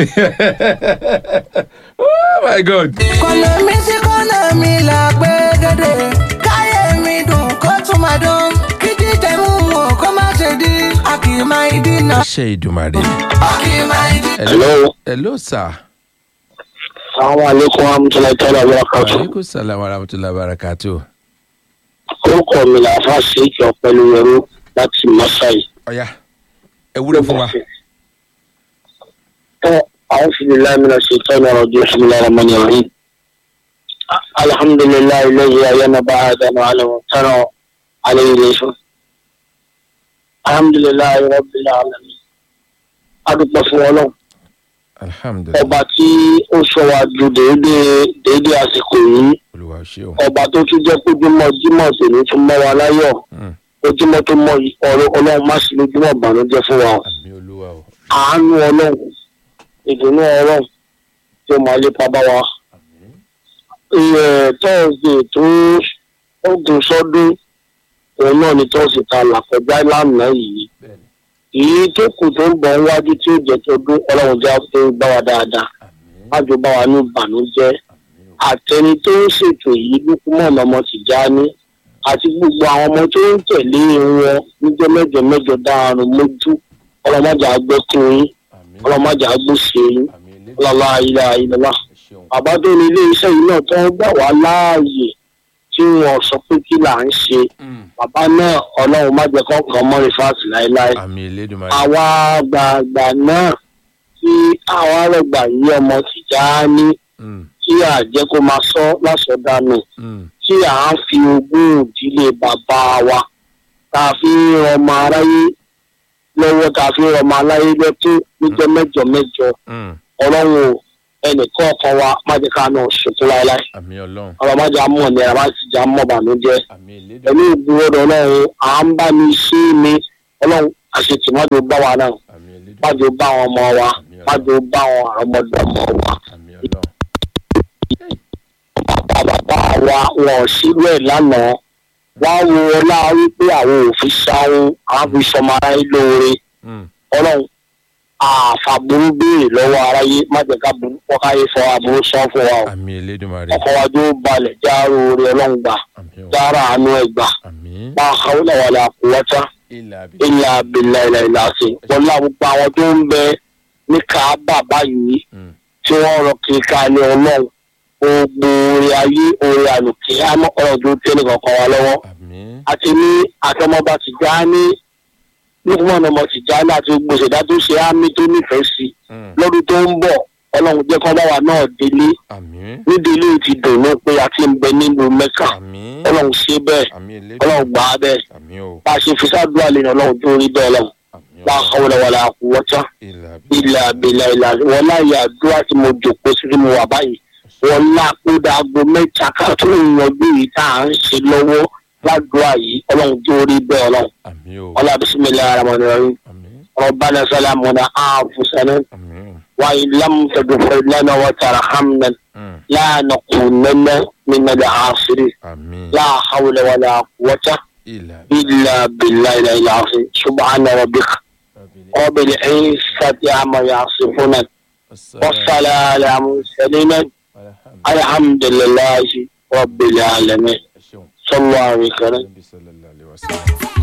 oh my god. kọ́nà mi sí kọ́nà mi là gbé dédé káyé mi dùn kó tún máa dùn kí jíjẹ mú wọn kó má ṣe di a kì í máa dínà. àṣẹ ìdùmarè. a kì í máa dínà. hello hello sir. Àwọn àlékún amútọ́lá tọ́lá lọ́kàtún. aleykum salaam wa rahmatulah barakatu. Orúkọ mi là fà sí ìjọ pẹ̀lú ẹrú láti Masai. ọ̀ya ẹ wúlò fún wa. Ẹ àwọn fìdí láìmínà ṣe tọ́lá ọdún ìṣúná ọmọ ní orí. Alhamdulilayi lẹ́yìn ayélujára bá Adamu Alamu tọ́nà alẹ́ ilé fún. Alhamdulilayi Rabbil Alamin. Adúpẹ́ fún Ọlọ́run. alhamdulilayi Ọba tí ó sọ wa ju déédéé déédéé àsìkò yìí. olùwà ṣe o. ọba tó tún jẹ́ pé ojúmọ́ jímọ̀ tèmi tún mọ́ wa láyọ̀ ojúmọ́ tó mọ yìí ọ̀rọ̀ ọlọ́run má sí lójúmọ́ ìbànújẹ́ fún wa o àmì olúwa o. àánú ọlọ́run ìdùnnú ọlọ́run tí ó máa lépa bá wa. tọ́ọ̀sì tó ogun sọ́dún òun náà ni tọ́ọ̀sì ta làkọjá lánàá yìí èyí tó kù tó ń bọ̀ níwájú tí ó jẹ́ tó dún ọlọ́run já tó bá wa dáadáa májò bá wa ní ìbànújẹ́ àtẹni tó ń ṣètò yìí lókùmọ̀nà ọmọ tìjáni àti gbogbo àwọn ọmọ tó ń tẹ̀lé wọn níjọ́ mẹ́jọ mẹ́jọ dáhùn mójú ọlọ́mọdé àgbẹ̀kùn yín ọlọ́mọdé àgbòsè yín ọlọ́lá ilẹ̀ ayélujára bàbá tó ní ilé iṣẹ́ yìí náà tó ń gbà wá láàyè tí wọ́n sọ pé kí là ń ṣe bàbá náà ọlọ́run má jẹ́ kọ́kàn mọ́ rìfáàsì láéláé àmì elédùnmarè. àwa àgbààgbà náà tí àwọn arẹgbà yìí ọmọ tìjáni tí à jẹ́ kó máa sọ lásọdánù tí à ń fi ogún ìdílé bàbá wa tá a fi ń rọmọ aráyé lọ́wọ́ tá a fi ń rọmọ aráyé lẹ́tọ́ níjọ́ mẹ́jọ mẹ́jọ ọlọ́run o ẹnìkan kan wa má jẹ́ ká náà ṣètò láéláé àmì ọlọ́run. ọ̀rọ̀ má jẹ́ àmọ́ ní ẹ̀rọ má sì jẹ́ àmọ́ bànújẹ́ àmì elédùnmarè. pẹ̀lú ìgbìwọ́dọ̀ ọlọ́run à ń bá mi ṣe é mi ọlọ́run àṣetì má jẹ́ ó bá wa náà àmì elédùnmarè. má jẹ́ ó bá àwọn ọmọ wa má jẹ́ ó bá àwọn àrọ́mọdé ọmọ wa àmì ọlọ́run. bàbá bàbá wa wọn ò sílù ẹ̀ lánàá wá wo ọlá wípé àwọn òfin sáwọn àwọn fi sọmọ aráyé lóore ọlọ́run àfàbùrú béèrè lọ́wọ́ aráyé má jẹ́ ká burú kọ́káyé fọ aburú sán fún wa o àmì elédùnmarè. ọkọ̀ wa tó balẹ̀ jáàrò orí ọlọ́run gbà jáàrà àánú ẹ̀ gbà bá a kàwé náà wà láàkú wọ́tá ilà àbí. ilà abilà ilà ilà sí wọlé àgbègbè àwọn tó ń bẹ ní káábà báyìí tí wọ́n rọ kiri ká ní ọlọ́run gbogbo orí ayé orí àlùkí àmọ́ ọ̀rọ̀ tó tẹ́ nìkan kan wá lọ́wọ́ àti ní àtọmọba ti já ní lókùnmọ̀ ọmọ ti já ní àti gbogbo ìṣẹ̀dá tó ṣe ámì tó nífẹ̀ẹ́ sí lọ́dún tó ń bọ̀ ọlọ́run jẹ́ kọ́ bá wa náà délé nídìílé ti dùnú pé a ti ń bẹ nílùú mẹ́kà ọlọ́run ṣe bẹ́ẹ̀ ọlọ́run gbà á bẹ́ẹ̀ bá a ṣe fi sáàdúrà lẹ́nu ọlọ́run tó rí bẹ́ẹ̀ lọ́wọ́ bá a kọ́ wọlé wọlé àkú wọ́tá ilà àbẹ̀là ilà wọn láyé àdúrà tí mo jòkó sí tí mo wà báyìí wọn lápòdà aago mẹ́ta ká tó ń yanjú yìí tá à ń ṣe lọ́wọ́ ládùúrà yìí ọlọ́run tó rí bẹ́ẹ̀ ọlọ́run ọlọ́run bisimilayi aramani rahim ربنا سلامنا أنفسنا وإن لم تغفر لنا وترحمنا لا نكونن من العاصرين لا حول ولا قوة إلا بالله العلي العظيم سبحان ربك رب العزة عما يصفون والصلاة على المرسلين الحمد لله رب العالمين صلى الله عليه وسلم